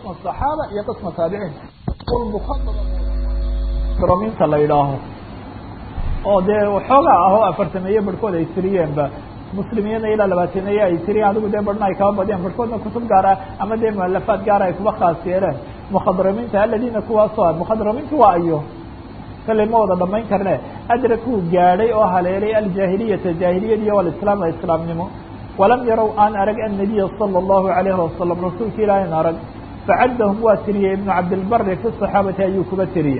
qisma صaxaaba iyo qisma taabiciin mukhadaraminta la yidhaaho oo dee waxoogaa ahoo afartameeye barhkood ay tiriyeenba muslimiyana ilaa labaataneeye ay tiriyeen adigu dee barhna ay kaba badiyeen barhkoodna kutub gaara ama dee mualafaad gaara ay kuba khaas yeeleen mukhadraminta aladiina kuwaasoo mukhadraminta waa ayo kalley ma wada dhamayn karne adrakuu gaadhay oo haleelay aljaahiliyata jaahiliyadiiyo walislaam islaamnimo walam yarow aan arag annabiya sala allahu alayhi wasalam rasuulka ilaahin arag facaddahum waa tiriyey ibnu cabdilbari fi saxaabati ayuu kuba tiriyey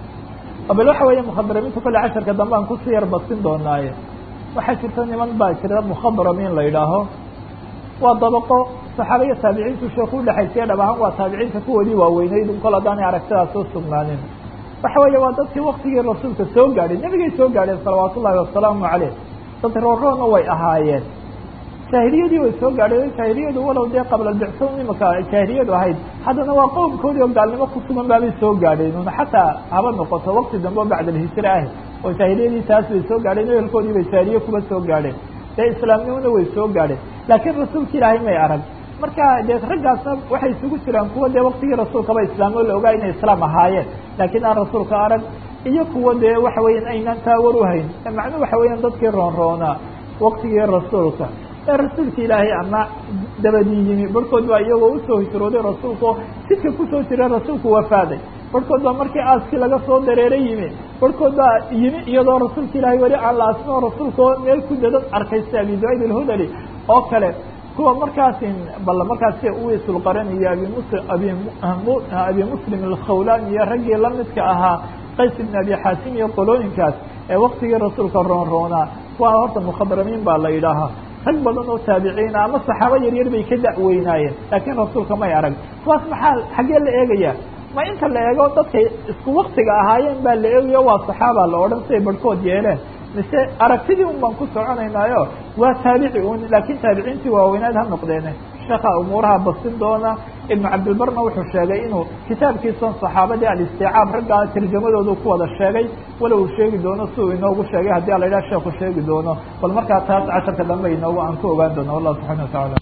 bal waxa weeye mukhadramiinta kolle casharka dambe aan kusii yar badsin doonaaye waxaa jirta niman baa jira mukhadramiin la yidhaaho waa dabaqo saxaaba iyo taabiciintu sheeku udhexaysiya dhab ahaan waa taabiciinta kuwoodii waaweyneyd kol haddaanay aragtidaas soo sugnaanin waxa weeye waa dadkii waktigii rasuulka soo gaadhay nebigay soo gaadheen salawaatu ullahi wasalaamu caleyh dad rooroona way ahaayeen jaahiliyadii way soo gaadheen jaahiliyadu walow dee qabla bicso imika jaahiliyadu ahayd haddana waa qowmkoodii oo gaalnimo ku sugan baabay soo gaadheen una xataa haba noqoto wakti dambe oo bacda alhijra ah oo jaahiliyadii taas bay soo gaadheen ehelkoodii bay jaahiliye kuba soo gaadheen dee islaamnimona way soo gaadheen laakiin rasuulka ilaahay may arag marka dee raggaasna waxay isugu jiraan kuwa dee waktigii rasuulkaba islaamo la ogaa inay islaam ahaayeen laakiin aan rasuulka arag iyo kuwa dee waxa weeyaan aynaan taawar uhayn macnuu waxa weeyaan dadkii roonroonaa waktigii rasuulka ee rasuulka ilaahay ama dabadii yimi barhkood baa iyagoo usoo hijrooday rasuulka jidka kusoo jira rasuulku wafaaday barhkood baa markii aaskii laga soo dareeray yimi barhkood baa yimi iyadoo rasuulka ilaahay weli aan la asnoo rasuulka oo meel ku dadad arkaysta abi ducayd alhudali oo kale kuwa markaas bal markaas uwisulqaran iyo abi mus abi abi muslim alkhawlan iyo raggii lamidka ahaa qays ibn abi xaasim iyo qolooyinkaas ee waktigii rasuulka roonroonaa kuwa horta mukhadramiin baa la yidhaahaa rag badan oo taabiciina ama saxaabo yaryar bay ka da'weynaayeen laakiin rasuulka may arag kuwaas maxaa xaggee la eegaya ma inta la eego dadkay isku waktiga ahaayeen baa la eegayo waa saxaaba la odhan siday barhkood yeeleen mise aragtidii un baan ku soconaynaayo waa taabici un laakiin taabiciintii waaweynaad ha noqdeene sheekha umuuraha basin doona ibnu cabdilbarna wuxuu sheegay inuu kitaabkiisan saxaabadii alisticaab raggaa tarjamadoodu ku wada sheegay wala uu sheegi doono si uu inoogu sheegay haddii a la yidhaha sheeku sheegi doono bal markaa taas casharka dambe inoogu aan ku ogaan doono wallahu subxana wa tacaala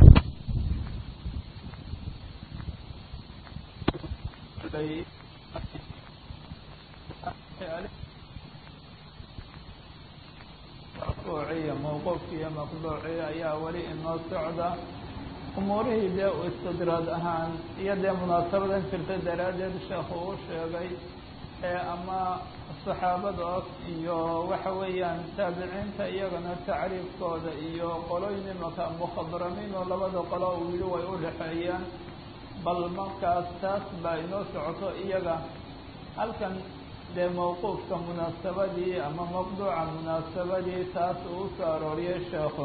maqduuciya mawquufki iyo maqduuci ayaa weli inoo socda umuurihii dee u istidraad ahaan iyo dee munaasabadan jirta daraaddeed sheekhu uu sheegay ee ama saxaabadaas iyo waxa weeyaan taabiciinta iyagana tacriifkooda iyo qolooyin imaka mukhadramiin oo labada qolo uu yihi way udhexeeyaan bal markaas taas baa inoo socoto iyaga halkan dee mawquufka munaasabadii ama maqduuca munaasabadii taas uu usoo arooriyay sheekhu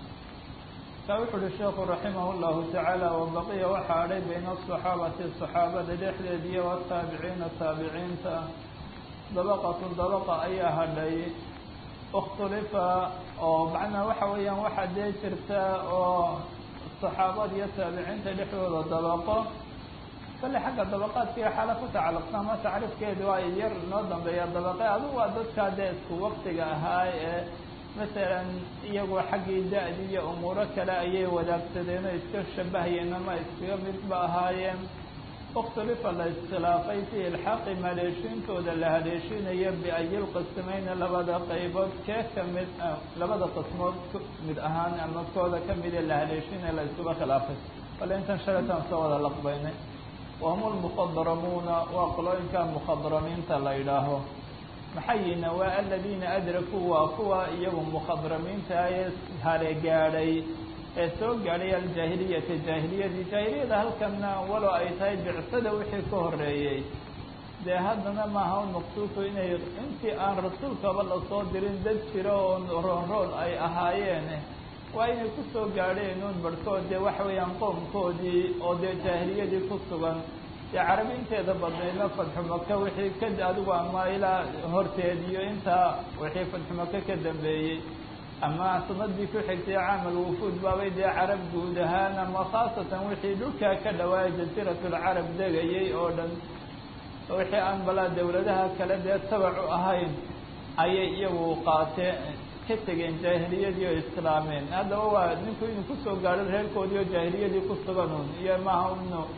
ka wuxu uhi sheekhu raximah llahu tacaala wabaqiya waxaa adhay bayna asaxaabati saxaabada dhexdeed iyo wataabiciina taabiciinta dabaqatu dabaqa ayaa hadhay ikhtulifa oo macnaa waxa weeyaan waxaa dee jirta oo saxaabada iyo taabiciinta dhexdooda dabaqo kale xagga dabaqaadka iyo xaala ku tacalluqsa ama tacriifkeedu waa yar noo dambeeya dabaqe adugu waa dadkaa dee isku waktiga ahaa ee masalan iyagoo xaggii da-di iyo umuuro kale ayay wadaagsadeen oo iska shabahayeen ama iskaga midba ahaayeen ikhtulifa la iskhilaafay fi ilxaaqi haleeshiintooda la haleeshinayo biayil qismayna labada qaybood kee kamid labada qismood mid ahaan ama kooda kamid ee la haleeshinaya la iskuba khilaafay bale intan shaletaan soo wada laqbaynay wahum lmukhadramuuna waa qolooyinka mukhadramiinta la yidhaaho maxayina waa aladiina adrakuu waa kuwa iyagu mukhadramiinta ee hale gaadhay ee soo gaadhay aljaahiliyata jaahiliyadii jaahiliyada halkana walow ay tahay bicsada wixii ka horeeyey dee haddana maaha maqsuudku inay intii aan rasuulkaba lasoo dirin dad jiro oo roonroon ay ahaayeen waa inay kusoo gaadheen uun barhkood dee waxa weeyaan qoomkoodii oo dee jaahiliyadii ku sugan dee carabinteeda badnaydna fadxu maka wixii ka adigu ama ilaa horteed iyo intaa wixii fadxu maka ka dambeeyey ama sanadii ku xigtay caamal wufuud baabay dee carab guud ahaan ama khaasatan wixii dhulkaa ka dhawaaya jasiiratulcarab degayay oo dhan wixii aan balaa dawladaha kale dee tabac u ahayn ayay iyagu qaateen ka tegeen jaahiliyadii oo islaameen haddaba waa ninku inuu kusoo gaadho reerkoodii oo jaahiliyadii ku sugan un iyo maaha inu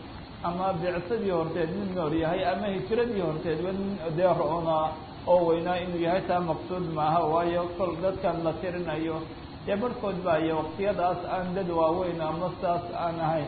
ama bicsadii horteed nin noor yahay ama hijiradii horteedba nin dee ro-na oo weynaa inuu yahay taa maqsuud maaha waayo kol dadkan la tirinayo dee barhkood ba iyo waqtiyadaas aan dad waaweyn ama saas aan ahayn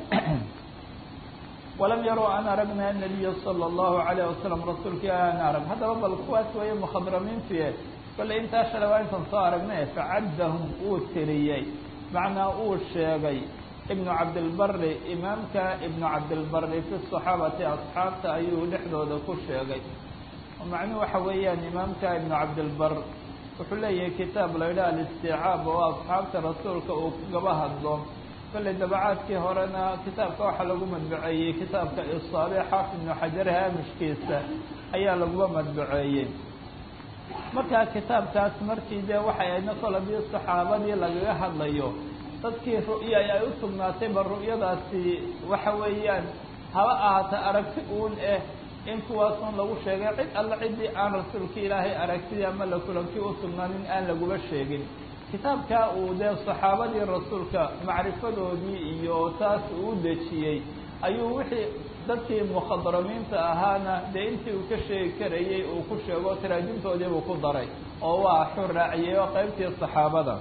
walam yaruu an aragna anabiya sala allahu calayh wasalam rasuulkii aan arag haddaba bal kuwaas weeye mukhadramiintie bale intaa shalay waa intaan soo aragnay facaddahum uu tiriyey macnaa uu sheegay ibnu cabdilbari imaamka ibnu cabdilbari fi saxaabati asxaabta ayuu dhexdooda ku sheegay macnuhu waxa weeyaan imaamka ibnu cabdilbar wuxuu leeyahay kitaab la yidhaha alisticaab oo asxaabta rasuulka uu kagaba hadlo kolley dabacaadkii horena kitaabka waxaa lagu madbuceeyey kitaabka isaabe xaafid ibnu xajar haamishkiisa ayaa laguba madbuceeyey markaa kitaabkaas markii dee waxay aydna kolodii saxaabadii lagaga hadlayo dadkii ru'ya ay u sugnaatayba ru'yadaasi waxa weeyaan haba ahaata aragti uun eh in kuwaasun lagu sheegay cid alla ciddii aan rasuulka ilaahay aragtidii ama la kulankii u sugnaanin aan laguba sheegin kitaabkaa uu dee saxaabadii rasuulka macrifadoodii iyo taas uu dejiyey ayuu wixii dadkii mukhadramiinta ahaana dee intii uu ka sheegi karayey uu ku sheego taraajimtoodiibuu ku daray oo waa xuu raaciyey oo qaybtii saxaabada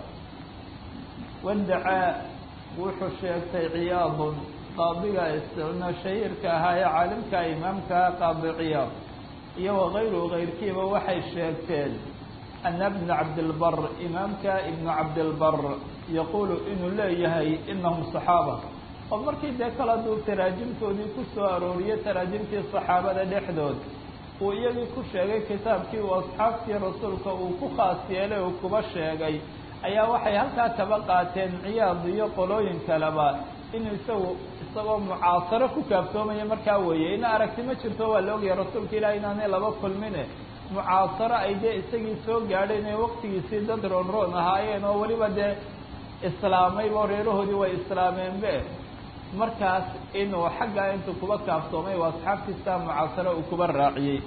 wadacaa wuxuu sheegtay ciyaadun qaadiga isna shahiirka ahaa ee caalimka imaamka qaadi ciyaad iyo wakayruhu kayrkiiba waxay sheegteen ana bna cabdilbar imaamka ibnu cabdilbar yaquulu inuu leeyahay inahum saxaaba oo markii dee kala duu taraajimtoodii ku soo arooriyey taraajimtii saxaabada dhexdood uu iyagii ku sheegay kitaabkii uu asxaabtii rasuulka uu ku khaas yeelay uu kuba sheegay ayaa waxay halkaa kaba qaateen ciyaad iyo qolooyin kaleba inuu isagu isagoo mucaasaro ku kaaftoomaya markaa weeye ina aragti ma jirto waa la ogaya rasuulka ilaah inaanay laba kulmine mucaasaro ay dee isagii soo gaadheen ee waqtigiisii dad roonroon ahaayeen oo weliba dee islaamayba reerahoodii way islaameenbe markaas inuu xaggaa intuu kuba kaaftoomay waa asxaabtiisa mucaasaro uu kuba raaciyey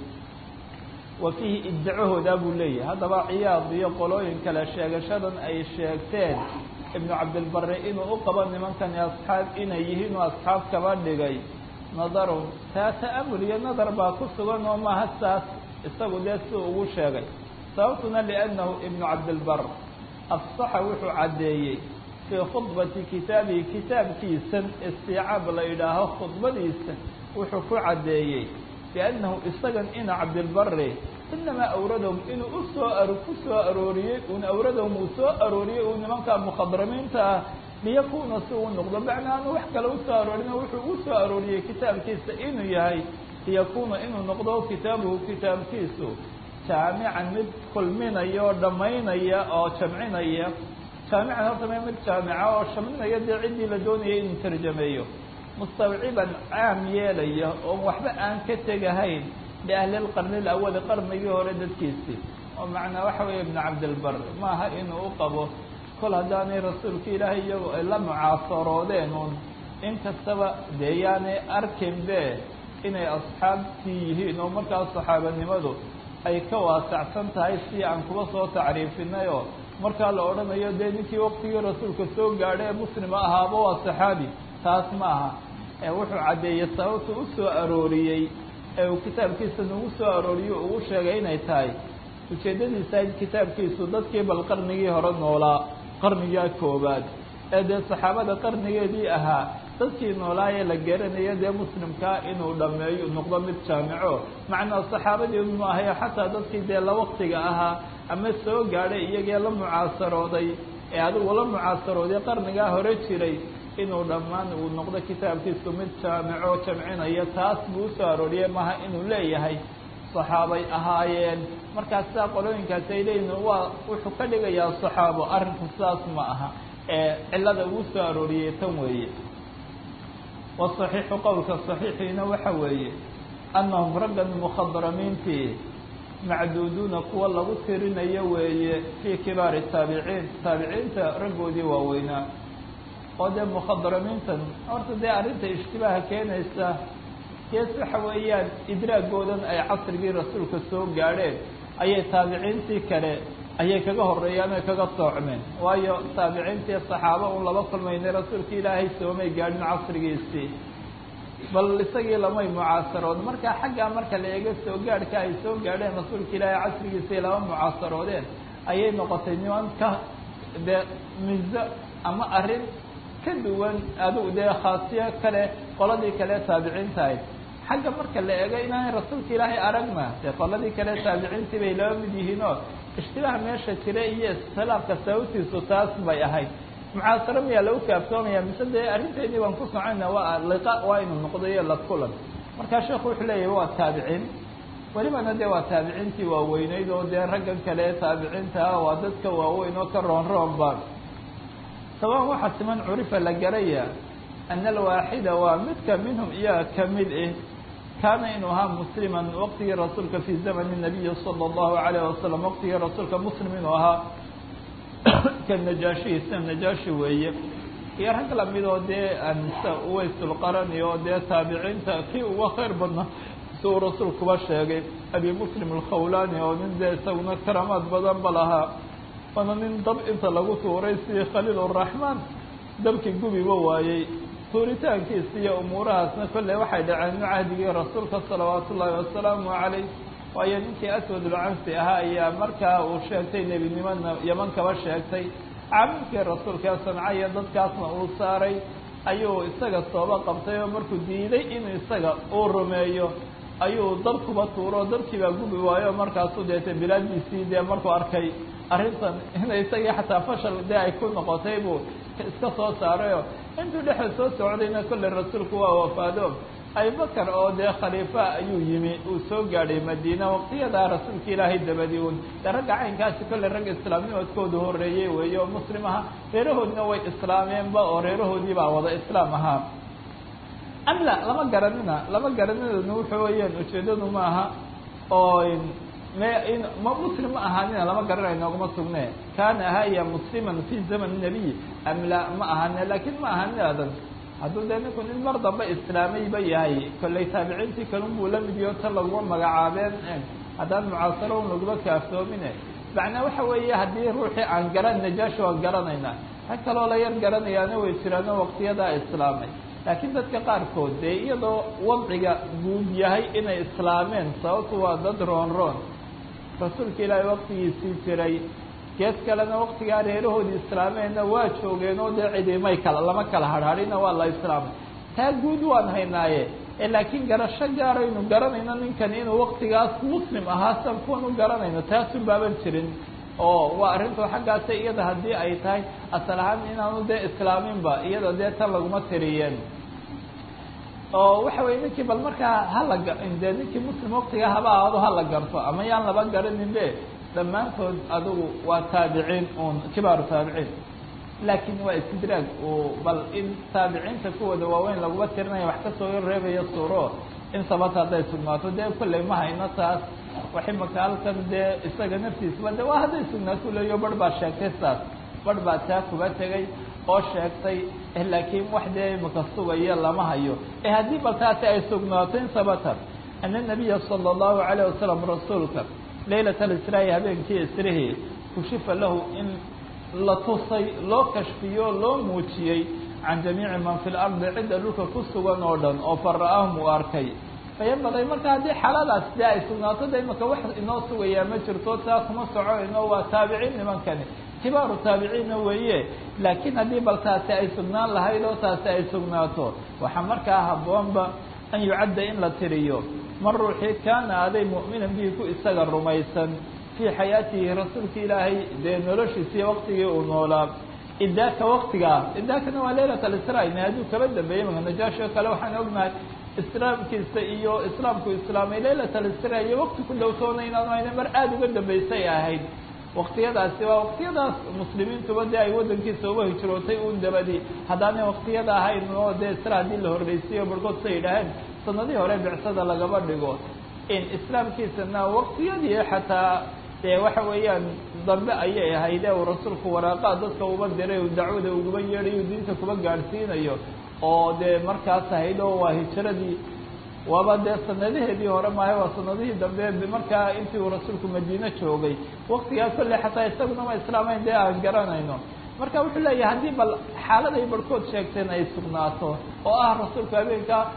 wa fiihi iddacahoodaa buu leeyahay haddaba ciyaad iyo qolooyin kale sheegashadan ay sheegteen ibnu cabdilbari inuu u qabo nimankani asxaab inay yihiin oo asxaab kaba dhigay nadarun taa ta'amul iyo nadar baa ku sugan oo maaha saas isagu dee si ugu sheegay sababtuna liannahu ibnu cabdilbar afsaxa wuxuu caddeeyey fii khudbati kitaabihi kitaabkiisan istiicaab la yidhaaho khudbadiisa wuxuu ku caddeeyey biannahu isagan ina cabdilbari inamaa awradahum inuu usoo a ku soo arooriyey un awradahum uu soo arooriyey uu nimanka mukhadramiinta ah liyakuuna si uu noqdo macnaa aanu wax kale usoo aroorin wuxuu u soo arooriyey kitaabkiisa inuu yahay liyakuuna inuu noqdo kitaabuhu kitaabkiisu jaamican mid kulminaya oo dhammaynaya oo jamcinaya jaamican horta me mid jaamica oo shamlinaya dee ciddii la doonayay inuu tarjameeyo mustawciban caam yeelaya oon waxba aan ka tegahayn liahlilqarni alawali qarnigii hore dadkiisii oo macnaa waxa weeye ibnu cabdilbar maaha inuu u qabo kol haddaanay rasuulka ilaahay iyagu ay la mucaasaroodeen uun in kastaba dee yaanay arkinbe inay asxaabtii yihiin oo markaas saxaabanimadu ay ka waasacsan tahay si aan kuba soo tacriifinay oo markaa la odhanayo dee ninkii waqtigii rasuulka soo gaadhay ee muslima ahaaba waa saxaabi taas ma aha ee wuxuu caddeeyey sababtu u soo arooriyey ee uu kitaabkiisa nagu soo arooriyo ugu sheegay inay tahay ujeeddadiisa kitaabkiisu dadkii bal qarnigii hore noolaa qarnigaa koobaad ee dee saxaabada qarnigeedii ahaa dadkii noolaayee la garanayo dee muslimkaa inuu dhammeeyo noqdo mid jaamico macnaa saxaabadii ma ahayo xataa dadkii dee la waqtiga ahaa ama soo gaadhay iyagee la mucaasarooday ee adigu la mucaasarooday qarnigaa hore jiray inuu dhammaan uu noqdo kitaabkiisu mid jaamico jamcinaya taas buu usoo arooriyey maha inuu leeyahay saxaabay ahaayeen markaas sidaa qolooyinkaasi ay leeyihin waa wuxuu ka dhigayaa saxaabo arrinku sidaas ma aha ee cillada uu soo arooriyey tan weeye wasaxiixu qowlka saxiixiina waxa weeye annahum raggan mukhadramiintii macduuduuna kuwa lagu tirinayo weeye fii kibaari taabiciin taabiciinta raggoodii waaweynaa oo dee mukhadramiintan horta dee arrinta ishtibaaha keenaysa gees waxa weeyaan idraagoodan ay casrigii rasuulka soo gaadheen ayay taabiciintii kale ayay kaga horeeyaan oy kaga soocmeen waayo taabiciintii saxaabo un laba kulmaynay rasuulka ilaahay soomay gaadhin casrigiisii bal isagii lamay mucaasarood marka xaggaa marka la eego soo gaadhka ay soo gaadheen rasuulka ilaahay casrigiisay lama mucaasaroodeen ayay noqotay niman ka dee mizo ama arrin ka duwan adigu dee khaasiyo kale qoladii kale taabiciintahayd xagga marka la eego inaanay rasuulka ilaahay aragna dee qoladii kale taabiciintii bay laba mid yihiinoo ishtibaah meesha jira iyo iskhilaafka sababtiisu taas bay ahayd mucaasaro miyaa lagu kaaftoomaya mise dee arrinteedii baan ku socona waa liqa waa inu noqdayo la kulan markaa sheekhu wuxuu leeyahay waa taabiciin welibana dee waa taabiciintii waaweyneyd oo dee raggan kale taabiciinta ah waa dadka waaweyn oo ka roon roonba sabaan waxaa siman curifa la garaya ana alwaaxida waa midka minhum iyaga kamid ah kaana inuu ahaa musliman waqtigii rasuulka fi zamani nabiyi sala allahu alayh wasalam waqtigii rasuulka muslim inuu ahaa ka najaashi sida najaashi weeye iyo rag lamid oo dee ansa uwaysulqarani oo dee taabiciinta kii uga khayr badnaa si uu rasuulkuba sheegay abi muslim alkhawlani oo nin dee isaguna karamaad badan ba lahaa waana nin dab inta lagu tuuray sidii khaliil uraxmaan dabkii gubiba waayey tuuritaankiisa iyo umuurahaasna kolley waxay dhaceen cahdigii rasuulka salawaatu ullaahi wasalaamu calayh waayo ninkii aswadulcansi ahaa ayaa markaa uu sheegtay nebinimana yaman kaba sheegtay caamilkii rasuulka sanca iyo dadkaasna uu saaray ayuu isaga sooba qabtay oo markuu diiday inuu isaga uu rumeeyo ayuu dab kuba tuuro dabkii baa gubi waayo markaasuu deetay bilaaddiisii dee markuu arkay arrintan inay isagii xataa fashal dee ay ku noqotay buu iska soo saarayo intuu dhexda soo socdayna kolley rasuulku waa wafaado abubakar oo dee khaliifa ayuu yimi uu soo gaadhay madiina waqtiyadaa rasuulka ilaahay dabadii un dee ragga caynkaasi kolley ragga islaamnimadkooda horreeyey weeye oo muslim aha reerahoodina way islaameenba oo reerahoodii baa wada islaam ahaa amla lama garanina lama garaninaduna wuxuu weyaan ujeedadu ma aha oo me ma muslim ma ahaanina lama garanayo nooguma sugne kaana ahaya musliman fi zaman nabiy amla ma ahane lakin ma ahaninadan hadduu dee ninku nin mar dambe islaamayba yahay kolley taabiciintii kalun buu la mid yaho tan laguma magacaabeen haddaan mucaasaro un laguma kaaftoomine macnaa waxa weeye haddii ruuxii aan garan najaashi waan garanayna rag kaloo la yar garanayaana way jiraano waqtiyadaa islaamay laakiin dadka qaarkood dee iyadoo wadciga guud yahay inay islaameen sababtu waa dad roon roon rasuulka ilaahay waqtigiisii jiray geed kalena waqtigaa reerahoodii islaameenna waa joogeen oo dee cidimay kala lama kala hadhadhina waa la islaamay taa guud waan haynaaye laakiin garasho gaaraynu garanayno ninkan inuu waqtigaas muslim ahaa san kuwan u garanayno taasun baaban jirin oo waa arrintu xaggaasa iyada haddii ay tahay asal ahaan inaanu dee islaaminba iyada dee tan laguma tiriyeen oo waxa weye ninkii bal markaa hala dee ninkii muslim waqtigaa haba ahaado hala garto ama yaan laba garanin be dhammaantood adigu waa taabiciin un kibaaru taabiciin laakiin waa istidraag uu bal in taabiciinta kuwooda waaweyn laguma tirinaya wax kasoo reebaya suuro in sabata hadday sugnaato dee kolley ma hayno taas wax imaka halkan dee isaga naftiisaba de waa hadday sugnaato leeyo barh baa sheegtay saas barh baa taa kuba tegay oo sheegtay laakiin wax dee imaka sugaya lama hayo e haddii bal taasi ay sugnaato in sabata ana nabiya sala allahu calayh wasalam rasuulka laylat alisraa habeenkii israhi kushifa lahu in la tusay loo kashfiyo loo muujiyey can jamiici man fi lardi cidda dhulka ku sugan oo dhan oo fara-ahum uu arkay fayanbaqay marka haddii xaaladaas dee ay sugnaato de imaka wax inoo sugayaa ma jirto taa kuma soconayno waa taabiciin nimankani kibaaru taabiciinna weeye laakiin haddii bal taasi ay sugnaan lahayd oo taasi ay sugnaato waxaa markaa habboonba an yucadda in la tiriyo man ruuxii kaana aday mu'minan bihi ku isaga rumaysan fii xayaatihi rasuulka ilaahay dee noloshiisiiyo waqtigii uu noolaa idaaka waktigaa idaakana waa leylat alisraa hadduu kaba dambeeyey maka najaashi oo kale waxaan ognahay islaamkiisa iyo islaamku islaamay leylat alisraa iyo wakti ku dhowtoona inaanu ayna mar aada uga dambeysay ahayd waktiyadaasi waa waktiyadaas muslimiintuba dee ay waddankiisa uga hijrootay un dabadi haddaanay waktiyada ahayn oo dee isra haddii la horreysiyo barhkood say yidhaaheen sanadihii hore bicsada lagaba dhigo in islaamkiisana waktiyadii xataa dee waxa weeyaan dambe ayay ahayd ee uu rasuulku waraaqaa dadka uba diray uu dacwada uguba yeedhayo diinta kuba gaadhsiinayo oo dee markaas ahayd oo waa hijiradii waaba dee sanadaheedii hore maayo waa sanadihii dambe markaa intii uu rasuulku madiine joogay waktigaa kolle xataa isaguna ma islaamayn dee aan garanayno marka wuxuu leeyahay haddii bal xaaladay barhkood sheegteen ay sugnaato oo ah rasuulku habeenkaa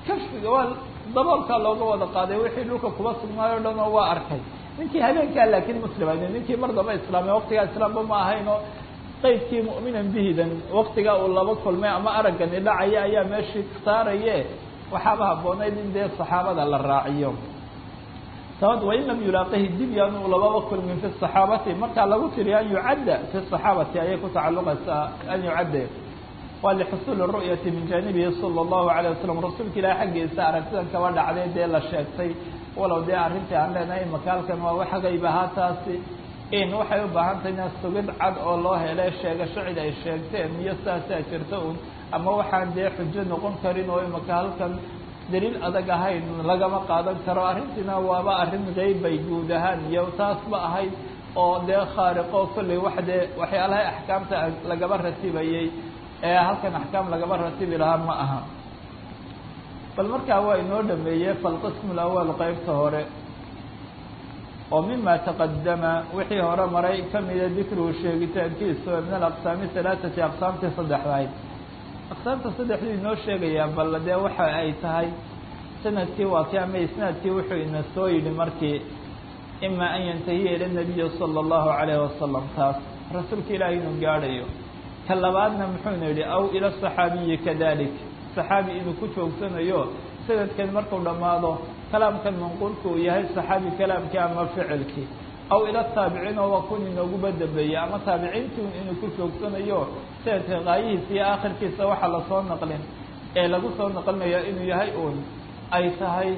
kashfiga waa daboolkaa looga wada qaaday wixii dhulka kuba sugnaayo o dhan oo waa arkay ninkii habeenkaa laakiin muslim ayn ninkii mar damba islaamay waqtigaa islaamba ma ahayn oo qaydkii mu'minan bihidan waqtigaa uu laba kulmay ama araggani dhacaya ayaa meeshii saaraye waxaaba habboonayd in dee saxaabada la raaciyo sababta wain lam yulaaqihi dib yaanu lababa kulmin fi saxaabati markaa lagu tiriyo an yucadda fi saxaabati ayay ku tacalluqaysaa an yucadda waa lixusuuli ru'yati min jaanibihi sala allahu alayh wasalam rasuulka ilahi xaggiisa aragtidan kaba dhacday dee la sheegtay walow dee arrintii aan leenahay makaalkan waa wax gayb ahaa taasi in waxay u baahan tahay ina sugid cad oo loo helay sheegasho cid ay sheegteen iyo saasaa jirta un ama waxaan dee xujo noqon karin oo imaka halkan daliil adag ahayn lagama qaadan karo arrintiina waaba arrin qeybbay guud ahaan iyo taasba ahayd oo dee khaariqo kolley wax dee waxyaalaha axkaamta lagaba ratibayey ee halkan axkaam lagaba ratibi lahaa ma aha bal markaa waa inoo dhameeyey falqismu lawal qeybta hore oo mima taqadama wixii hore maray kamida dikruhu sheegitaankiisa min alaqsaami halaaثati aqsaamtii saddexdahayd aqsaamta saddexduu inoo sheegayaa bal dee waxa ay tahay sanadkii waa ki ama isnaadkii wuxuu ina soo yidhi markii ima an yantahiya ila nabiyi salى اllahu alayh wasalam taas rasuulka ilaahi inuu gaadhayo ka labaadna muxuuna yidhi aw ila صaxaabiyi kadalik saxaabi inuu ku joogsanayo sanadkan markuu dhammaado kalaamkan manquulka uu yahay saxaabi kalaamkii ama ficilkii aw ila taabiciin oo waa kun inooguba dambeeyey ama taabiciintii inuu ku joogsanayo sanadka qaayihiisa iyo aakhirkiisa waxa lasoo naqlin ee lagu soo naqlinayo inuu yahay uun ay tahay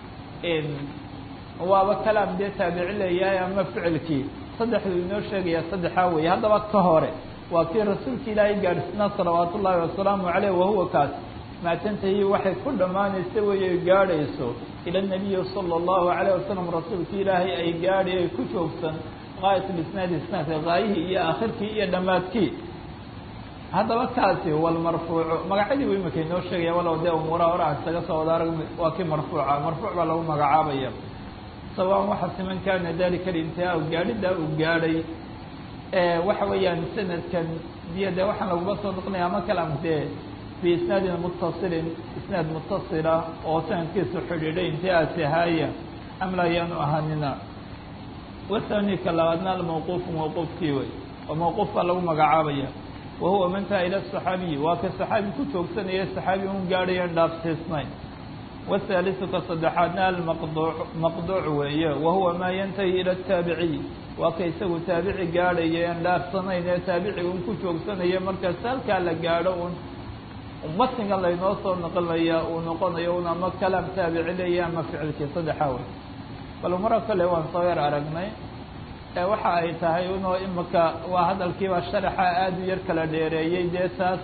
waaba kalaam dee taabici leeyahay ama ficilkii saddexdu inoo sheegaya saddexaa weeye haddaba ka hore waa kii rasuulka ilaahay gaadhsnaa salawaat ullaahi wasalaamu caleyh wahuwa kaas maatantahi waxay ku dhammaanaysa weeye gaadhayso ila nabiyi sala allahu calayh wasalam rasuulka ilaahay ay gaadhi ay ku joogsan gaayat lisnaadi isnaadka gaayihii iyo aakhirkii iyo dhammaadkii haddaba kaasi walmarfuucu magacyadii bu imika inoo sheegaya walow dee umuuraha hore aan isaga soo wada arag waa kii marfuuca marfuuc baa lagu magacaabaya sawaan waxa siman kaana dalika alintihaa gaadhidaa uu gaadhay waxa weeyaan sanadkan biyo dee waxaan laguga soo noqonaya ama kalam dee biisnaadin mutasilin isnaad mutasila oo sanadkiisu xidhiidhay intihaasi haaya amla ayaanu ahaanina wathani ka labaadna almawquufu mawquufkii wey oo mawquuf baa lagu magacaabaya wahuwa mantaha ila saxaabiyi waa ka saxaabi ku joogsanaya saxaabi un gaadhayan dhaafsiisnayn whaaliثu ka saddexaadna almaqduuc maqduuc weeye wahuwa maa yantahi ila ataabiciy waa ka isagu taabici gaadhaya en dhaafsanayn ee taabici un ku joogsanaya markaas halkaa la gaadho un matniga laynoo soo naqlinaya uu noqonayo un ama kalaam taabici leeya ama ficilkii saddexaa wey bal umaro kale waan soo yar aragnay ee waxa ay tahay unoo imika waa hadalkiibaa sharaxa aada u yar kala dheereeyey dee taas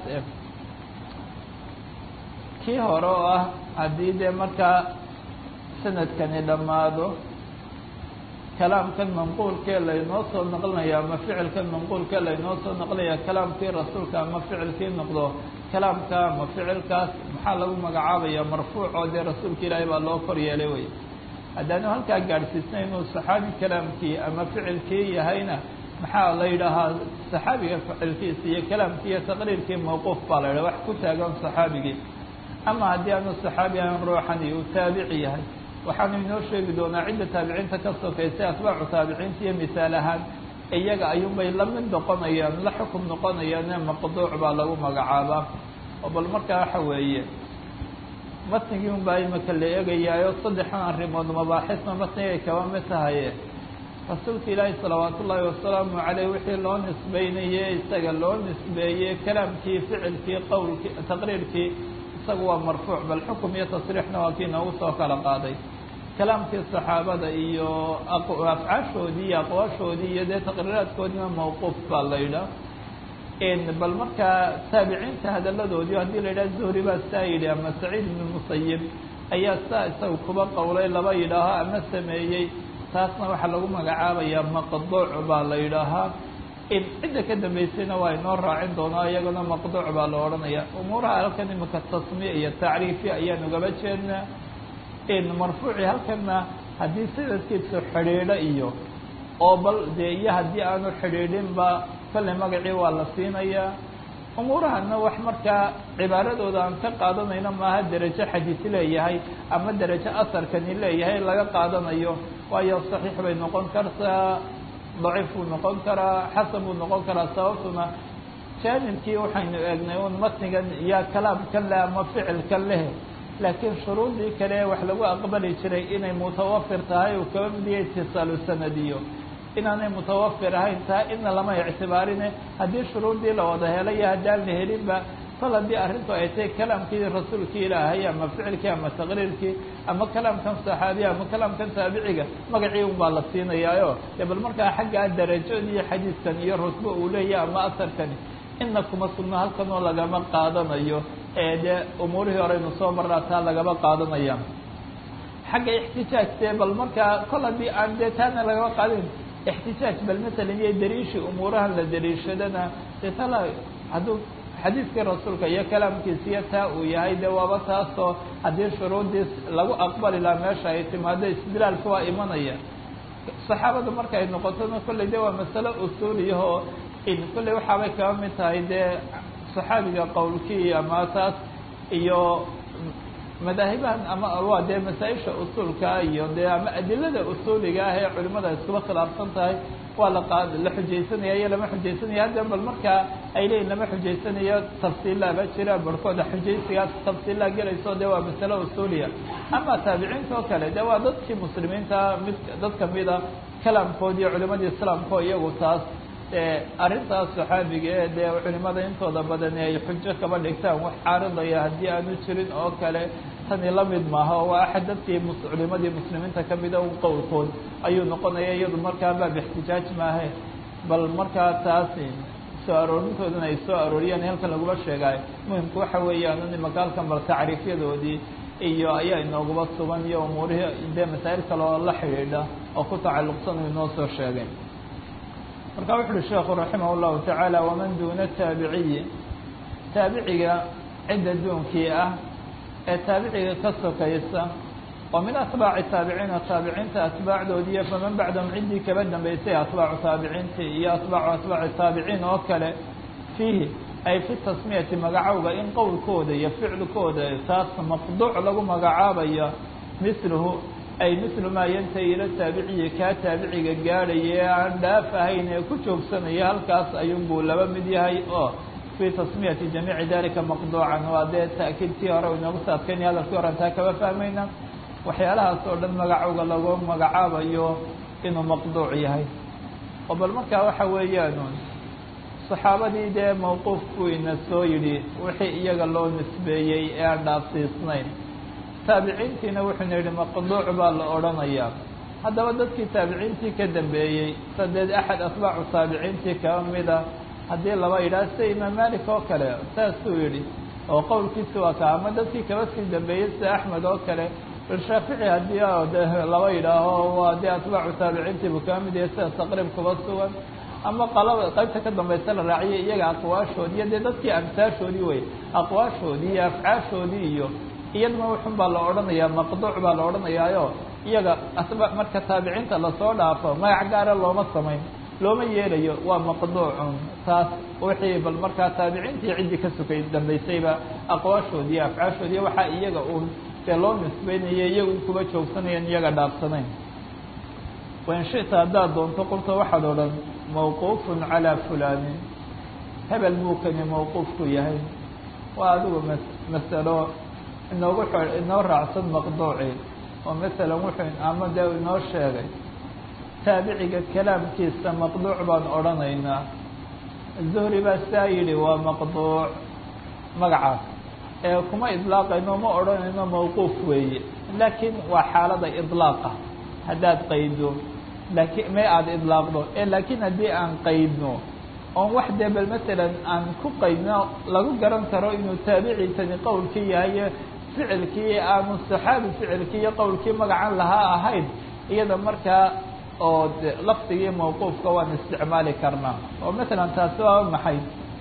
kii hore oo ah haddii dee markaa sanadkani dhammaado kalaamkan manquulkee laynoo soo naqlinaya ama ficilkan manquulkee laynoo soo naqlinaya kalaamkii rasuulka ama ficilkii noqdo kalaamka ama ficilkaas maxaa lagu magacaabaya marfuuc oo dee rasuulka ilaahay baa loo kor yeelay wey haddaanu halkaa gaadhsiisnay inuu saxaabi kalaamkii ama ficilkii yahayna maxaa la yidhaahaa saxaabiga ficilkiisa iyo kalaamkii iyo taqriirkii mawquuf baa la yidhaha wax ku taagan saxaabigii ama haddii aanu saxaabi ahan ruuxani uu taabici yahay waxaanu inoo sheegi doonaa cidda taabiciinta ka sokaysay atbaacu taabiciinta iyo misaal ahaan iyaga ayuunbay la mid noqonayaan la xukum noqonayaane maqduuc baa lagu magacaabaa oo bal markaa waxa weeye matnigii un baa imika la eegayaayo saddexan arrimood mabaaxisna matnigay kaba mid tahaye rasuulka ilaahi salawaat ullaahi wasalaamu caleyh wixii loo nisbeynaye isaga loo nisbeeyey kalaamkii ficilkii qowlkii taqriirkii isaga waa marfuuc bal xukum iyo tasriixna waa kii noogu soo kala qaaday kalaamkii saxaabada iyo afcaashoodii iyo aqwaashoodii iyo dee taqriiraadkoodiina mawquuf baa la yidhaah bal markaa taabiciinta hadaladoodii haddii la yidhaha zuhri baa saa yidhi ama saciid ibnu musayib ayaa saa isaga kuba qowlay laba yidhaaho ama sameeyey taasna waxaa lagu magacaabayaa maqduuc baa la yidhaahaa cidda ka dambaysayna waa inoo raacin doonaa iyagana maqduuc baa la odhanaya umuuraha halkan imika tasmiya iyo tacriifi ayaan ugaba jeednaa marfuuci halkana haddii sanadkiisu xidhiidho iyo oo bal dee iyo haddii aanu xidhiidhinba kolley magacii waa la siinayaa umuurahana wax markaa cibaaradooda aan ka qaadanayno maaha derajo xadiis leeyahay ama derajo asarkani leeyahay laga qaadanayo waayo saxiix bay noqon kartaa daciif buu noqon karaa xasan buu noqon karaa sababtuna jaanibkii waxaynu eegnay un matnigan iyo kalaamkan leh ama ficilkan leh laakiin shuruudii kale wax lagu aqbali jiray inay mutawafir tahay uu kaba midiya itisaalu sanadiyo inaanay mutawafir ahayn taa ina lama ictibaarine haddii shuruudii la wada helayo haddaan la helinba kol haddii arrintu ay tahay kalaamkii rasuulkii ilaahay ama ficilkii ama taqriirkii ama kalaamkan saxaabiya ama kalaamkan taabiciga magacii un baa la siinayaayo dee bal markaa xaggaa darajadiiyo xadiiskan iyo rusbo uu leeyahy ama asarkani ina kuma sugno halkanoo lagama qaadanayo ee dee umuurihii horeynu soo marnaa taa lagama qaadanaya xagga ixtijaajtee bal markaa kol haddii aan dee taana lagama qaadin ixtijaaj bal masalan iyo dariishii umuurahan la dariishadana dee tala hadduu xadiiskii rasuulka iyo kalaamkiisiyo taa uu yahay dee waaba taasoo haddii shuruuddiis lagu aqbali laha meesha ay timaado istidlaalka waa imanaya saxaabada marka ay noqotona kolley de waa masalo usuuliyahoo in kolley waxaabay kaba mid tahay dee saxaabiga qowlkii ama taas iyo madaahibahan ama waa dee masaa-isha usuulka iyo dee ama adilada usuuliga ah ee culimada iskuba khilaafsan tahay waa la qaad la xujaysanaya iyo lama xujaysanaya hadda bal markaa ay leeyihin lama xujaysanayo tafsiilaaba jira barhkooda xujaysigaas tafsiilaa gelayso dee waa masalo usuuliya ama taabiciinta oo kale dee waa dadkii muslimiinta mid dad kamida kalaamkood iyo culimadii islaamkao iyagu taas arrintaas saxaabiga ee dee culimada intooda badani ay xujo kaba dhigtaan wax caaridaya haddii aanu jirin oo kale tani la mid maaha oo waa axad dadkii culimadii muslimiinta kamida un qowlkood ayuu noqonaya iyadu markaa baab ixtijaaj maahe bal markaa taas soo aroorintoodana ay soo arooriyaan halkan laguma sheegaayo muhimku waxa weeyaan imaka halkan bal tacriifyadoodii iyo ayaa inooguba sugan iyo umuurihii dee masaa'il kale oo la xidhiidha oo ku tacalluqsan uu inoo soo sheegay marka wuxu uhi sheekhu raximah اllahu tacaala waman duuna taabiciyi taabiciga cidda duunkii ah ee taabiciga ka sokaysa oo min atbaaci taabiciina taabiciinta atbaacdoodiiyo faman bacdahum ciddii kaba dambaysay atbaacu taabiciintii iyo atbaacu atbaaci taabiciin oo kale fiihi ay fi tasmiyati magacowga in qowlkooda iyo ficilkooda taas maqduuc lagu magacaabayo misluhu ay mislu maa yantahi ila taabiciyi kaa taabiciga gaadhaya ee aan dhaaf ahayn ee ku joogsanaya halkaas ayuunbuu laba mid yahay oo fii tasmiyati jamiici dalika maqduucan waa dee ta'kiidkii hore inoogu saadkaynaya hadalkii horen taa kaba fahmayna waxyaalahaas oo dhan magacowga lagu magacaabayo inuu maqduuc yahay oo bal markaa waxa weeyaan saxaabadii dee mawquufkuu ina soo yidhi wixii iyaga loo nisbeeyey ee aan dhaafsiisnayn taabiciintiina wuxuuna yidhi maqduuc baa la odhanayaa haddaba dadkii taabiciintii ka dambeeyey sadeed axad atbaacu taabiciintii kaba mida haddii laba yidhaah sida imaam malik oo kale saasuu yidhi oo qowlkiisi waa ka ama dadkii kaba sii dambeeyey sida axmed oo kale bal shaafici haddii de laba yidhaaho waa dee atbaacu taabiciintiibu kaba mid yahay sida taqriib kuba sugan ama qalaba qaybta ka dambaysa la raaciyay iyaga aqwaashoodii iyo dee dadkii amsaashoodii wey aqwaashoodii iyo afcaashoodii iyo iyaduna wuxun baa la odhanayaa maqduuc baa la odhanayaayo iyaga asba marka taabiciinta lasoo dhaafo magac gaara looma samayn looma yeelayo waa maqduucun taas wixii bal markaa taabiciintii ciddii ka sukay dambaysayba aqwaashoodii iyo afcaashoodiiyo waxaa iyaga uun dee loo nisbeynaya iyaga un kuba joogsanayan iyaga dhaafsanayn wain shita haddaad doonto qulta waxaad odhan mawquufun calaa fulaanin hebel buukani mawquufku yahay waa adigu ma masalo inoogu inoo raacsan maqduuci oo masalan wuxuu ama dee inoo sheegay taabiciga kalaamkiisa maqduuc baan odhanaynaa zuhri baa saa yidhi waa maqduuc magacaas ee kuma idlaaqayno ma odhanayno mawquuf weeye laakiin waa xaalada idlaaqa haddaad qaydo laakiin may aada idlaaqdo ee laakiin haddii aan qaydno oon wax dee bal masalan aan ku qaydno lagu garan karo inuu taabiciisani qowlkii yahay ficilkii aanu saxaabi ficilkii iyo qowlkii magacan lahaa ahayn iyada markaa oo lafdigii mawquufka waan isticmaali karnaa oo masalan taasi waa maxay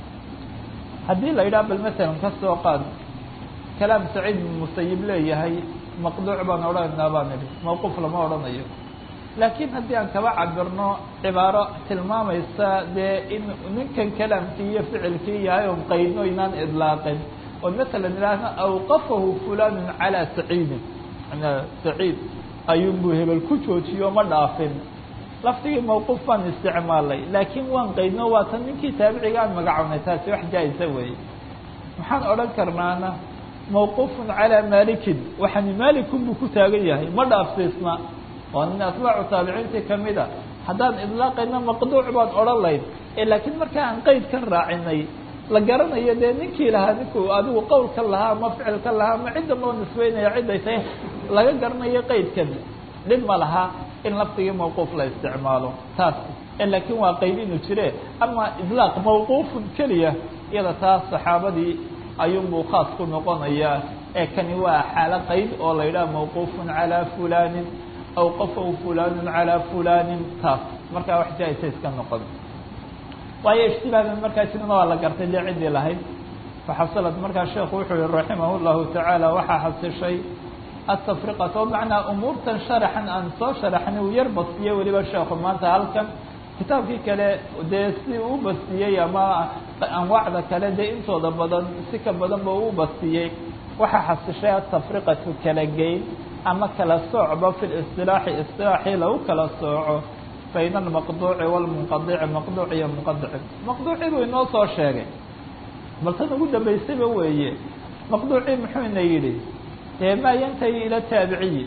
haddii la yidhaha bal masalan ka soo qaad kalaam saciid bin musayib leeyahay maqduuc baan odhanaynaa baan idhi mawquuf lama odhanayo laakiin haddii aan kaba cabirno cibaaro tilmaamaysa dee in ninkan kalaamkii iyo ficilkii yahay on qaydno inaan idlaaqin oo masalan idhaahno awqafahu fulanun calaa saciidin saciid ayuunbuu hebel ku joojiyo ma dhaafin lafdigii mawquuf baan isticmaalay laakiin waan qaydno waa tan ninkii taabiciga aan magacownay taasi wax jaa-isa weeye maxaan odhan karnaana mawquufun calaa maalikin waxaani maalikun buu ku taagan yahay ma dhaafsiisna waa nin atbaacu taabiciintii kamid a haddaan idlaaqayna maqduuc baan odhan layn ee laakiin markaa aan qeyd ka raacinay la garanayo dee ninkii lahaa ninkuu adigu qowlka lahaa ama ficilka lahaa ama cidda loo nisbeynaya ciday tahay laga garanayo qeydkan dhib ma laha in lafdigii mawquuf la isticmaalo taas laakiin waa qeyd inuu jire ama idlaaq mawquufun keliya iyada taas saxaabadii ayuunbuu khaas ku noqonayaa ee kani waa xaalo qeyd oo la yidhaha mawquufun calaa fulanin awqafahu fulanun calaa fulanin taas markaa wax jaa-isa iska noqon waayo ijtibaadan markaa sidana waa la gartay dee ciddii lahayd faxasilad markaa sheekhu wuxuu yihi raximah llahu tacaala waxaa xasishay atafriqat oo macnaa umuurtan sharaxan aan soo sharaxnay uu yar bastiyey weliba sheekhu maanta halkan kitaabkii kale dee si uu bastiyey ama anwaacda kale dee intooda badan si ka badan ba uu bastiyey waxaa xasishay atafriqatu kala geyn ama kala soocba fi listilaaxi istilaaxii lagu kala sooco bayna almaqduuci walmunqadici maqduuc iyo munqadici maqduucii buu inoo soo sheegay bal tan ugu dambaysayba weeye maqduucii muxuuna yidhi dee maa yantahi ila taabiciyi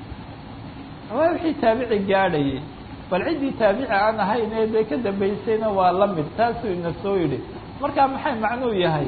waa wixii taabici gaadhayay bal ciddii taabici aan ahayn ee dee ka dambaysayna waa la mid taasuu ina soo yidhi markaa maxay macnuu yahay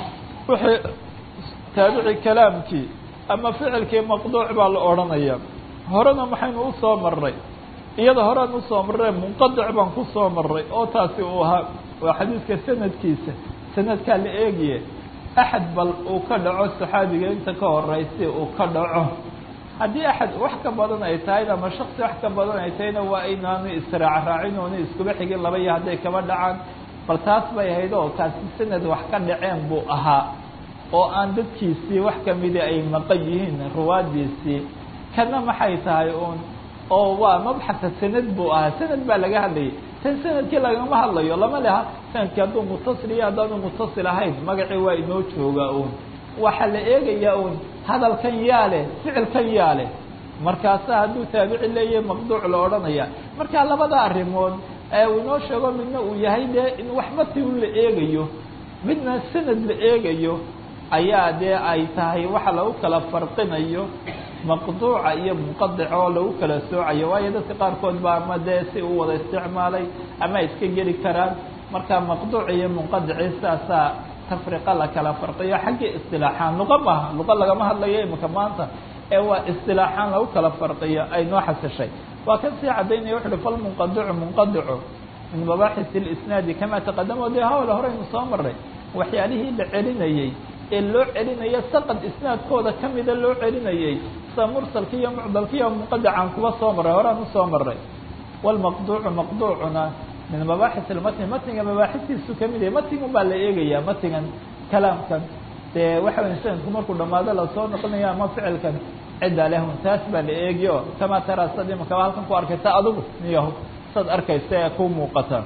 wixii taabici kalaamkii ama ficilkii maqduuc baa la odhanaya horena maxaynu usoo marray iyada horean usoo marray munqadic baan kusoo marray oo taasi uu ahaa waa xadiiska sanadkiisa sanadkaa la eegiye axad bal uu ka dhaco saxaabiga inta ka horeysi uu ka dhaco haddii axad wax ka badan ay tahayna ama shaksi wax ka badan ay tahayna waa inaanu israac raacin oona iskuba xigin laba iyo hadday kaba dhacaan bal taas bay ahayd oo kaasi sanad wax ka dhaceen buu ahaa oo aan dadkiisii wax kamida ay maqan yihiin ruwaadiisii kana maxay tahay uun oo waa mabxasa sanad buu ahaa sanad baa laga hadlayay tan sanadkii lagama hadlayo lama leha sanadkii hadduu mutasil iyo haddaanu mutasil ahayn magacii waa inoo joogaa uun waxaa la eegayaa uun hadalkan yaa leh ficilkan yaa leh markaasa hadduu taabici leeyahay maqduuc la odhanaya marka labada arrimood ee uu inoo sheego midna uu yahay dee in waxba ti un la eegayo midna sanad la eegayo ayaa dee ay tahay waxa lagu kala farqinayo maqduuca iyo munqadica oo lagu kala soocayo waayo dadka qaarkood ba ama dee si u wada isticmaalay ama iska geli karaan marka maqduuc iyo munqadici saasaa tafriqa la kala farqiyo xaggii istilaaxaan luqa maaha luqa lagama hadlayo imika maanta ee waa istilaaxaan lagu kala farqiyo ay noo xasishay waa kan sii cadaynaya wuxu uhi falmunqadicu munqadicu min mabaaxis اlisnaadi kama taqadamo dee hawla horeynu soo maray waxyaalihii la celinayey ee loo celinayo saqad isnaadkooda kamida loo celinayey sida mursalka iyo mucdalka iyo munqadicaan kuba soo maray horaan usoo maray wlmaqduucu maqduucuna min mabaaxis ilmatni matniga mabaaxistiisu kamid yahay matnigun baa la eegayaa matnigan kalaamkan dee waxa wey sanadku markuu dhamaado lasoo noqonayo ama ficilkan cidda lehun taas baa la eegiyo kamaa taraa sad imakaba halkan ku arkaysa adigu niyaho sad arkaysa ee ku muuqata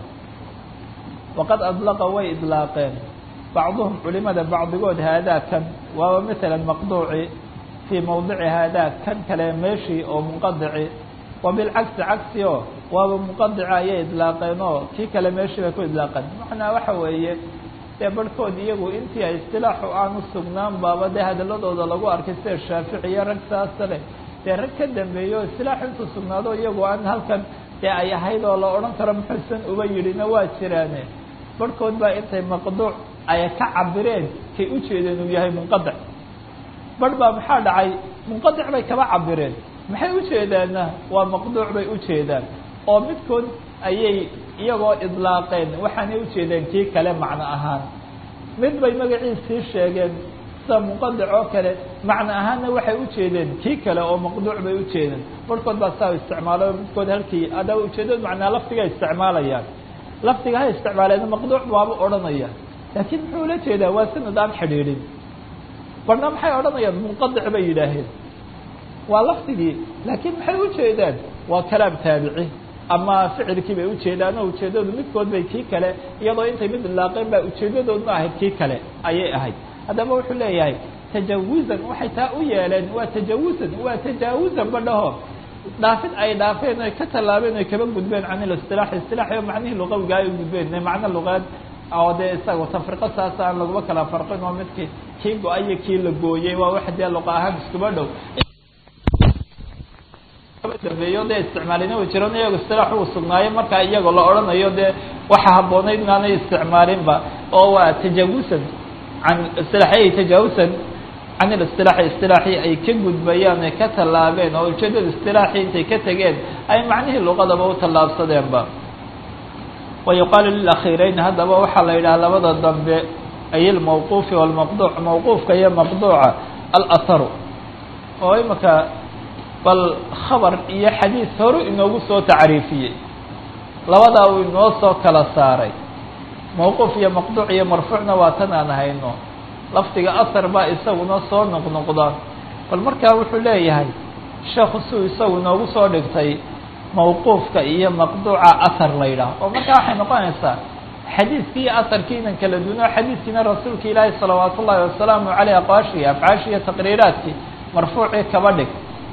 waqad adlaqa way idlaaqeen bacduhum culimada bacdigood haadaa kan waaba maala maqduuci fii mawdici haadaa kan kale meeshii oo munqadici wa bilcagsi cagsi o waaba munqadica ayay idlaaqeen oo kii kale meeshii bay ku idlaaqeen macnaa waxa weeye dee barhkood iyagu intii ay istilaaxu aanu sugnaan baaba dee hadaladooda lagu arkay sida shaafici iyo rag saasa leh dee rag ka dambeeyo istilaaxu intuu sugnaado iyagu aan halkan dee ay ahayd oo la odhan karo muxuusan uba yidhina waa jiraane barhkood baa intay maqduuc ay ka cabireen kay ujeedeen uu yahay munqadic barh baa maxaa dhacay munqadic bay kaba cabireen maxay ujeedaanna waa maqduuc bay ujeedaan oo midkood ayay iyagoo idlaaqeen waxaanay ujeedeen kii kale macno ahaan mid bay magaciisii sheegeen sida munqadic oo kale macno ahaanna waxay ujeedeen kii kale oo maqduuc bay ujeedeen barhkood baa saa isticmaalo midkood halkii ada ujeedad macnaa lafdiga isticmaalayaan lafdiga ha isticmaaleen maqduuc waaba odhanaya laakiin muxuu ula jeedaa waa sanad aan xidhiidhin barna maxay odhanayaan munqadic bay yidhaaheen waa lafdigii laakiin maxay ujeedaan waa kalaam taabici ama ficilkii bay ujeedaan oo ujeedadu midkood bay kii kale iyadoo intay mid ilaaqeen baa ujeedadoodna ahayd kii kale ayay ahayd haddaba wuxuu leeyahay tajawuzan waxay taa u yeeleen waa tajawuzan waa tajaawuzan badhaho dhaafid ay dhaafeen oy ka tallaabeen oy kaba gudbeen can ilistilaax istilaax oo macnihii luqawiga ay gudbeen macno luqeed oo dee isaga tafriqo saas aan laguma kala farqin oo midki kii go-ay iyo kii la gooyey waa wax dee luqa ahaan iskuba dhow dambeeyo dee isticmaalina way jiran iyago istilaax uu sugnaayo markaa iyagoo la odhanayo dee waxa habboonayd inaanay isticmaalinba oo waa tajawusan can istilaaxyay tajaawusan can ilistilaaxi istilaaxii ay ka gudbayaan ay ka tallaabeen oo ujeedada istilaaxii intay ka tegeen ay macnihii luqadaba u tallaabsadeenba wa yuqaalu lilakhiirayn haddaba waxaa la yidhaha labada dambe ay ilmawquufi walmaqduuc mawquufka iyo maqduuca alaharu oo imika bal khabar iyo xadiis horu inoogu soo tacriifiyey labadaa uu inoo soo kala saaray mawquuf iyo maqduuc iyo marfuucna waa tan aan hayno lafdiga ahar baa isaguna soo noqnoqda bal markaa wuxuu leeyahay sheekhu suu isagu inoogu soo dhigtay mawquufka iyo maqduuca ahar la yidhaah oo markaa waxay noqonaysaa xadiiskii iyo aharkii inan kala duno xadiiskiina rasuulka ilaahi salawaat ullaahi wasalaamu caleyh aqwaashii afcaashii iyo taqriiraadkii marfuucii kaba dhig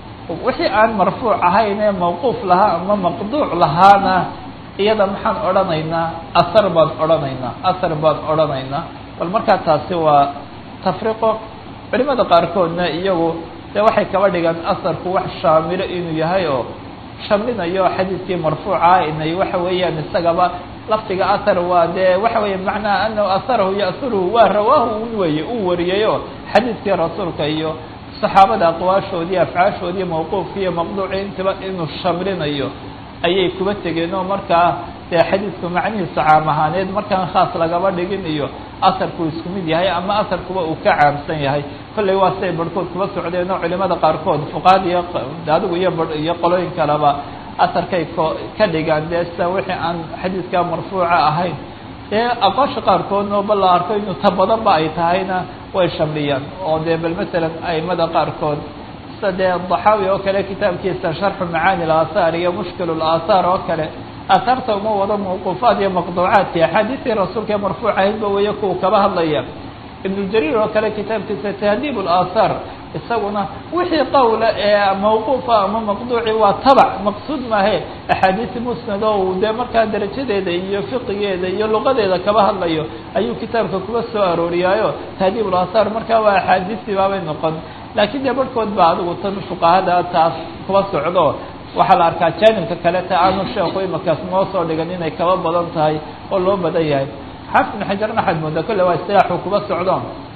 wixii aan marfuuc ahayn ee mawquuf lahaa ama maqduuc lahaana iyada maxaan odhanaynaa ahar baan odhanaynaa ahar baan odhanaynaa bal markaa taasi waa tafriqo culimada qaarkoodna iyagu dee waxay kaba dhigaan aharku wax shaamilo inuu yahay oo shaminayo xadiidkii marfuuca inay waxa weeyaan isagaba lafdiga ahar waa dee waxa weeye macnaha anahu aharahu ya'huruhu waa rawaahu un weeye uu wariyayo xadiidkii rasuulka iyo saxaabada aqwaashoodii afcaashoodii mawquufki iyo maqduuci intaba inuu shamlinayo ayay kuba tegeen oo markaa dee xadiidku macnihiisa caam ahaaneed markaan khaas lagaba dhigin iyo asarku isku mid yahay ama asarkuba uu ka caamsan yahay kollay waa siday barhkood kuba socdeen oo culimada qaarkood fuqaad iyo adigu iyo ba iyo qolooyin kaleba asarkay ko ka dhigaan dee sida wixii aan xadiidka marfuuca ahayn dee aqoosha qaarkoodna bal la arko inuu ta badanba ay tahayna way shamliyaan oo dee bal masalan aimada qaarkood sida dee daxaawi oo kale kitaabkiisa sharxu macaani alaahaar iyo mushkil alaahaar oo kale aahaarta uma wado mawquufaad iyo maqduucaadki axaadiistii rasuulka ee marfuuc ahaydba weeye kuwa kaba hadlaya ibnujariir oo kale kitaabkiisa tahdiib alaahaar isaguna wixii qowla ee mawquufa ama maqduuci waa tabac maqsuud maahe axaadiisi musnad oo uu dee markaa darajadeeda iyo fiqigeeda iyo luqadeeda kaba hadlayo ayuu kitaabka kuba soo arooriyaayo tahdiib alaahaar markaa waa axaadiistii baabay noqon laakiin dee barhkood baa adigu tan fuqahada taas kuba socdo waxaa la arkaa jaanibka kale ta aanu sheeku imakaas noo soo dhigan inay kaba badan tahay oo loo badan yahay xaafid ibn xajarna waxaad moodaa kolle waa istilaaxu kuba socdo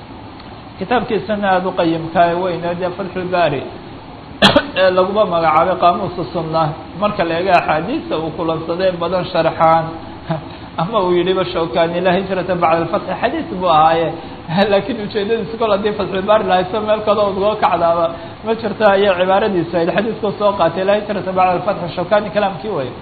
kitaabkiisana aada u qayimkaa weyne dee fatxulbaari ee laguma magacaabay qaamuusa sunna marka la eego axaadiista uu kulansadee badan sharxaan ama uu yidhiba shawkani laa hijrata bacda alfatxi xadiis buu ahaaye laakiin ujeedadiisa kol haddii fatxulbaari lahayso meel kale udgoo kacdaaba ma jirto ayay cibaaradiisu ahayd xadiiskuu soo qaatay laa hijrata bacda alfatxi shawkani kalaamkii way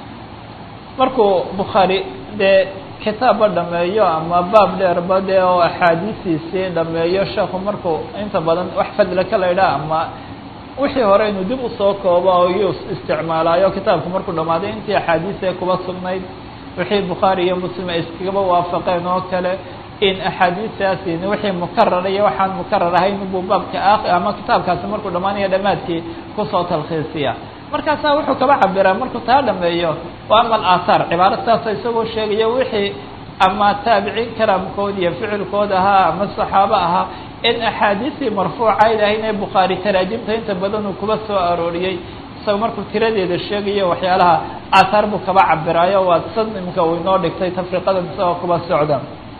markuu bukhaari dee kitaabba dhameeyo ama baab dheerba dee oo axaadiistiisii dhameeyo sheekhu markuu inta badan wax fadla ka laydhaa ama wixii hore inuu dib usoo koobo oo iyuu isticmaalaayo kitaabku markuu dhammaaday intii axaadiisee kuba sugnayd wixii bukhaari iyo muslim ay iskagaba waafaqeen oo kale in axaadiistaasi wixii mukarar iyo waxaan mukarar ahayn buu baabka a ama kitaabkaasi markuu dhammaanaya dhammaadkii kusoo talkhiisiya markaasaa wuxuu kaba cabiraa markuu taa dhameeyo wa ama alaahaar cibaaro saasa isagoo sheegaya wixii ama taabiciin kalaamkood iyo ficilkood ahaa ama saxaabo ahaa in axaadiistii marfuucayd ahayn ee bukhaari taraajimta inta badan uu kuba soo arooriyey isagoo markuu tiradeeda sheegayo waxyaalaha aahaar buu kaba cabiraayo waa sad imka uu inoo dhigtay tafriqadan isagoo kuba socda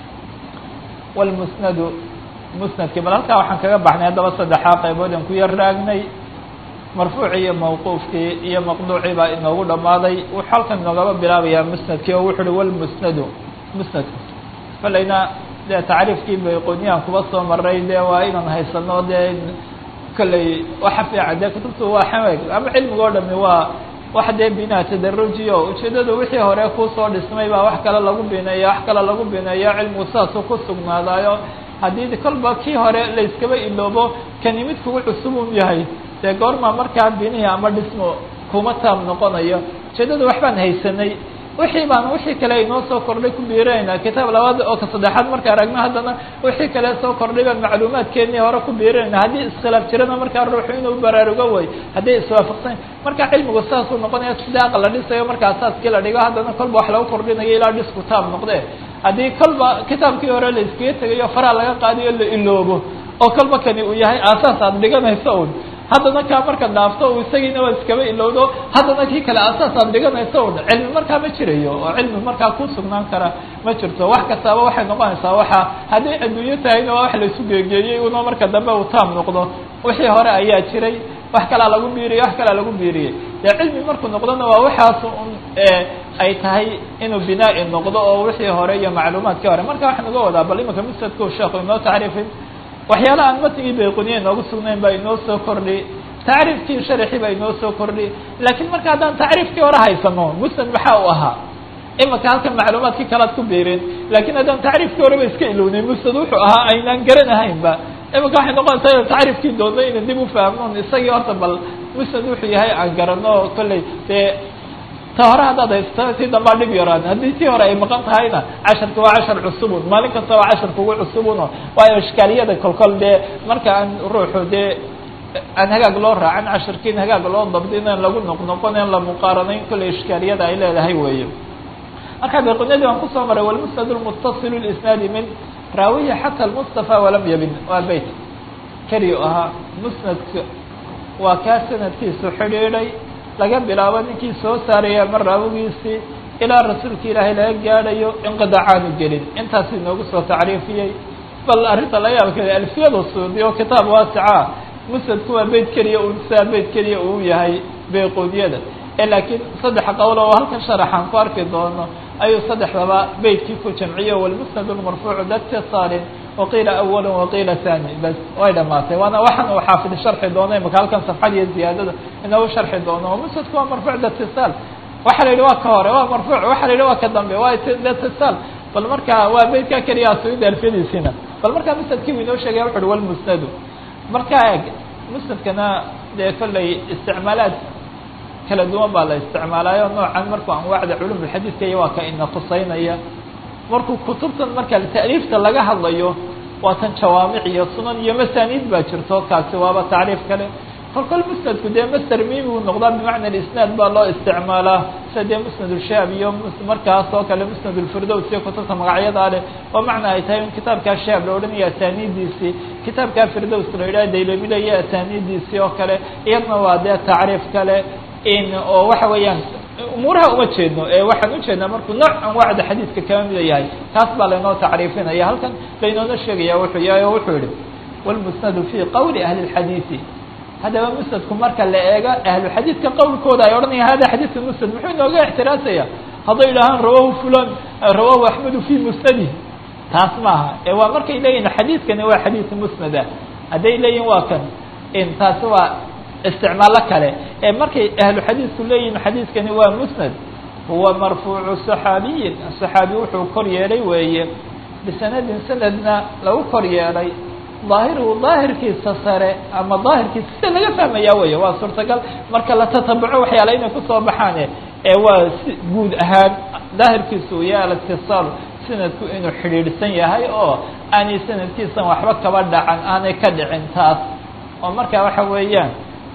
walmusnadu musnadkii bal halkaa waxaan kaga baxnay haddaba saddexaa qaybood aan ku yar raagnay marfuuci iyo mawquufkii iyo maqduucii baa inoogu dhammaaday wuxuu halkan inoogaba bilaabayaa musnadkii oo wuxu uhi walmusnadu musnadku falayna dee tacriifkii bayqooniyaan kuba soo maray dee waa inaan haysano dee kolley waxa fiican dee kutubtu waa xameg ama cilmiga o dhami waa wax dee binaa tadarujiyo ujeedadu wixii hore kusoo dhismay baa wax kale lagu bineeya wax kale lagu bineeyo cilmigu saasuu ku sugnaadaayo haddii kolba kii hore layskaba iloobo kani mid kugu cusub un yahay dee goorma markaa binihi ama dhismo kuma taam noqonayo ujeedada waxbaan haysanay wixii baan wixii kale inoo soo kordhay ku biirinaynaa kitaab labaad oo ka saddexaad marka aragno haddana wixii kale soo kordhay baan macluumaadkeennii hore ku biirinayna haddii iskhilaaf jirana markaa ruuxu inuu baraarugo way hadday iswaafaqsan marka cilmigu saasuu noqonaya sida aqal la dhisayo marka asaaskii la dhigo haddana kolba wax lagu kordhinayo ilaa dhisku taab noqde haddii kolba kitaabkii hore la iskaga tegayo faraa laga qaadayo la iloobo oo kolba kani uu yahay aasaas aad dhiganayso un haddana kaa marka dhaafto u isagiina waa iskaba ilowdo haddana kii kale asaas aad dhiganayso un cilmi markaa ma jirayo oo cilmi markaa ku sugnaan kara ma jirto wax kastaaba waxay noqonaysaa waxa hadday adduunyo tahayna waa wax laisu geegeeyey una marka dambe uu taam noqdo wixii hore ayaa jiray wax kalaa lagu biiriyey wax kalaa lagu biiriyey dee cilmi markuu noqdona waa waxaas un ay tahay inuu binaa-i noqdo oo wixii hore iyo macluumaadkii hore marka waxaan uga wadaa bal imanka mustadku sheekhu inoo tacriifin waxyaala aan matnigii bayquniya inoogu sugnayn baa inoo soo kordhi tacriifkii sharxii baa inoo soo kordhi laakiin marka haddaan tacriifkii hore haysano musnad maxaa u ahaa imanka halkan macluumaadkii kalaad ku biirin laakiin haddaan tacriifkii horeba iska ilownay musnad wuxuu ahaa aynaan garanahaynba imanka waxay noqonaysaa ina tacriifkii doonno ina dib ufahamnon isagii horta bal musnad wuxuu yahay aan garano kolley dee ta hore haddaad haysto si dambaa dhib yaraan haddii tii hore ay maqan tahayna casharka waa cashar cusubun maalin kasta waa cashar kugu cusubuno waayo ishkaaliyada kolkol dee marka aan ruuxu dee aan hagaag loo raacin casharkiin hagaag loo dabdi inaan lagu noqnoqon in la muqaaranayn kolley ishkaaliyada ay leedahay weeye marka bayqunyadii waan kusoo maray walmusnad lmutasilu lisnaadi min raawiya xata lmustafa walam yabin waa beyt keliya ahaa musnadka waa kaa sanadkiisu xidhiidhay laga bilaabo ninkii soo saaraya ama raawigiisii ilaa rasuulka ilaahay laga gaadhayo inqidacaanu gelin intaas inoogu soo tacriifiyey bal arrinta la yaabkeeda alfiyada suudi oo kitaab waasica musnadku waa beyt keliya un sidaa beyt keliya uu yahay bayquudiyada ee laakiin saddex qowl oo halkan sharaxaan ku arki doono ayuu saddexdaba beytkii ku jamciye walmusnad lmarfuucu datisaalin waqiila awala waqiila thani bas way dhamaatay waana waxaan uu xaafid sharxi doono imaka halkan safxad iyo ziyaadada inoogu sharxi doono musnadku waa marfuuc datisaal waxa la yidhi waa ka hore waa marfuuc waxa la yidhi waa ka dambe waa datisaal bal marka waa beytkaa keliya asuida alfiyadiisina bal markaa musnadkii uu inoo sheegaya wuxu uhi walmusnadu marka eg musnadkana dee kolley isticmaalaad kala duwan baa la isticmaalaayo noocan markuu anwaacda culumulxadiidka iyo waa ka ina tusaynaya markuu kutubtan marka ta'liifta laga hadlayo waa tan jawaamic iyo sunan iyo masaniid baa jirto kaasi waaba tacriif kale kol kol musnadku dee master mimi uu noqdaa bimacna isnaad baa loo isticmaalaa sida dee musnad ulshaab iyo markaas oo kale musnad ulfirdows iyo kutubta magacyadaa leh oo macna ay tahay in kitaabkaa shaab la odhanaya asaaniidiisii kitaabkaa firdows la yidhaha daylamila iyo asaaniidiisii oo kale iyadna waa dee tacriif kale in oo waxa weeyaan umuuraha uma jeedno ee waxaan ujeednaa markuu nooc anwaacda xadiidka kama mida yahay taas baa laynoo tacriifinaya halkan laynoona sheegaya wuxuu yahay oo wuxuu yihi wlmusnadu fi qowli ahli اlxadiidi haddaba musnadku marka la eego ahluxadiidka qowlkooda ay odhanayaan hada xadiidka musnad muxuu inooga ixtiraasaya hadday idhahaan rawahu fulan rawahu axmedu fi musnadih taas maaha ee waa markay leeyihin xadiidkani waa xadiid musnada hadday leeyihin waa kan in taasi waa isticmaalo kale ee markay ahlu xadiidku leeyihin xadiidkani waa musnad huwa marfuucu صaxaabiyin صaxaabi wuxuu kor yeelay weeye bisanadin sanadna lagu kor yeelay ظaahiruhu daahirkiisa sare ama daahirkiisa sida laga fahmaya wey waa suurtagal marka la tatabuco waxyaala inay kusoo baxaane ee waa si guud ahaan daahirkiisa uu yahay alاtiصaal sanadku inuu xidhiidhsan yahay oo aanay sanadkiisan waxba kaba dhacan aanay ka dhicin taas oo marka waxa weeyaan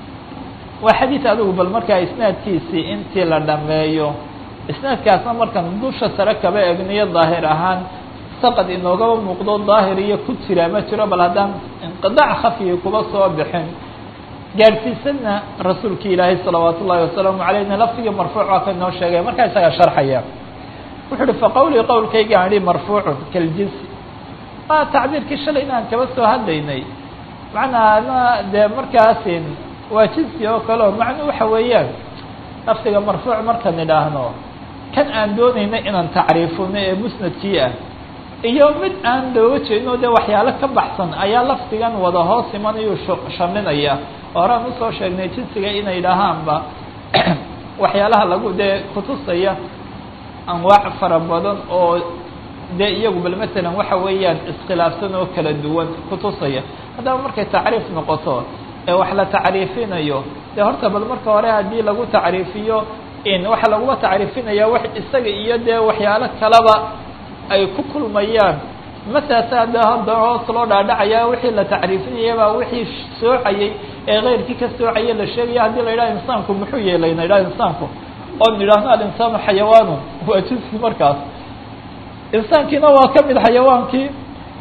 waa xadiid adigu bal markaa isnaadkiisii intii la dhameeyo isnaadkaasna markan dusha sare kaba egniyo daahir ahaan saqad inoogaba muuqdo daahir iyo ku jira ma jiro bal haddaan inqidac khafiyi kuba soo bixin gaadhsiisanna rasuulki ilaahay salawaat ullahi wasalaamu calayna lafdigii marfuuc waa ka inoo sheegay markaa isagaa sharxaya wuxuu uhi faqawlii qowlkaygaan idhi marfuucun kaljinsi waa tacbiirkii shalay inaan kaba soo hadlaynay macnaana dee markaasin waa jinsi oo kale o macnuu waxa weeyaan lafdiga marfuuc markaan idhaahno kan aan doonayna inaan tacriifino ee musnadkii ah iyo mid aan looga jeedno dee waxyaalo ka baxsan ayaa lafdigan wada hoos imanayuu shaminaya horaan usoo sheegnay jinsiga inay dhahaanba waxyaalaha lagu dee kutusaya anwaac fara badan oo dee iyagu bal matalan waxa weeyaan iskhilaafsan oo kala duwan kutusaya haddaba markay tacriif noqoto ee wax la tacriifinayo dee horta bal marka hore haddii lagu tacriifiyo in waxa laguma tacriifinaya wax isaga iyo dee waxyaalo kaleba ay ku kulmayaan mataase hadda hadda hoos loo dhaadhacaya wixii la tacriifinaya baa wixii soocayay ee keyrkii ka soocaya la sheegaya haddii la yidhaha insaanku muxuu yeelay na yidhaha insaanku oo nidhaahno alinsaanu xayawaanu waa jinsi markaas insaankiina waa ka mid xayawaankii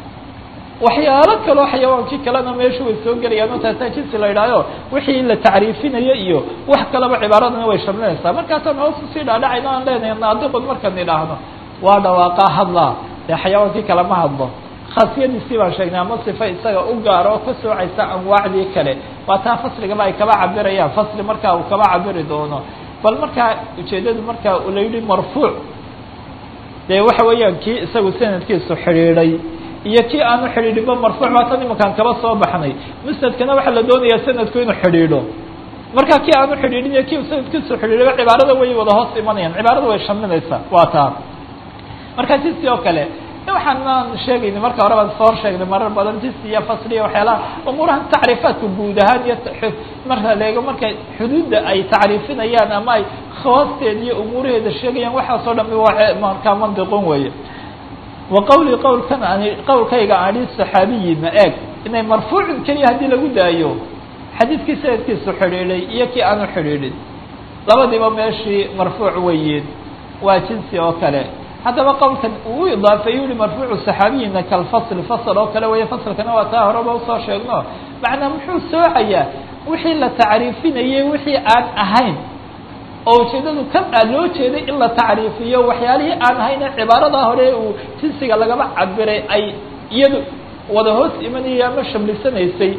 waxyaalo kaloo xayawaankii kalena meeshu way soo gelayaan oo taasaa jinsi la yidhahyo wixii la tacriifinayo iyo wax kaleba cibaaradana way shamlinaysaa markaasaan hoos usii dhaadhacayno aan leenahay naadiqun markaan idhaahno waa dhawaaqaa hadlaa dee xayawaankii kale ma hadlo khaasiyadiisii baan sheegnay ama sifa isaga u gaaro oo ka soocaysa anwaacdii kale waa taa fasligaba ay kaba cabirayaan fasli markaa uu kaba cabiri doono bal markaa ujeeddadu markaa la yidhi marfuuc dee waxa weeyaan kii isagu sanadkiisu xidhiidhay iyo kii aanu xidhiidhinba marfuuc baa tan imankaan kaba soo baxnay musnadkana waxaa la doonayaa sanadku inuu xidhiidho marka kii aanu xidhiidhin iyo kii sanadkiisu xidhiidhayba cibaarada way wada hoos imanayaan cibaarada way shaminaysaa waa taa marka jinsi oo kale waxaanaan sheegayna marka hore baan soo sheegnay marar badan jinsi iyo fasli iyo waxyaalaha umuurahan tacriifaadka guud ahaan iyo marka leego marka xuduudda ay tacriifinayaan ama ay khawaasteeda iyo umuuraheeda sheegayaan waxaasoo dhami waa markaa mandiqon weeye wa qawli qawlkan ani qawlkayga ani saxaabiyina eeg inay marfuucin keliya haddii lagu daayo xadiidkii sanadkiisu xidhiidhay iyo kii aanu xidhiidhin labadiiba meeshii marfuuc weyiin waa jinsi oo kale haddaba qowlkan uu idaafeeyu yihi marfuucu saxaabiyina kalfasl fasl oo kale weeye faslkana waa taa horeba usoo sheegno macnaa muxuu soocayaa wixii la tacriifinayay wixii aan ahayn oo ujeedadu kan aa loo jeeday in la tacriifiyo waxyaalihii aan ahayne cibaaradaa hore uu jinsiga lagaba cabiray ay iyadu wada hoos imanayay ama shamlisanaysay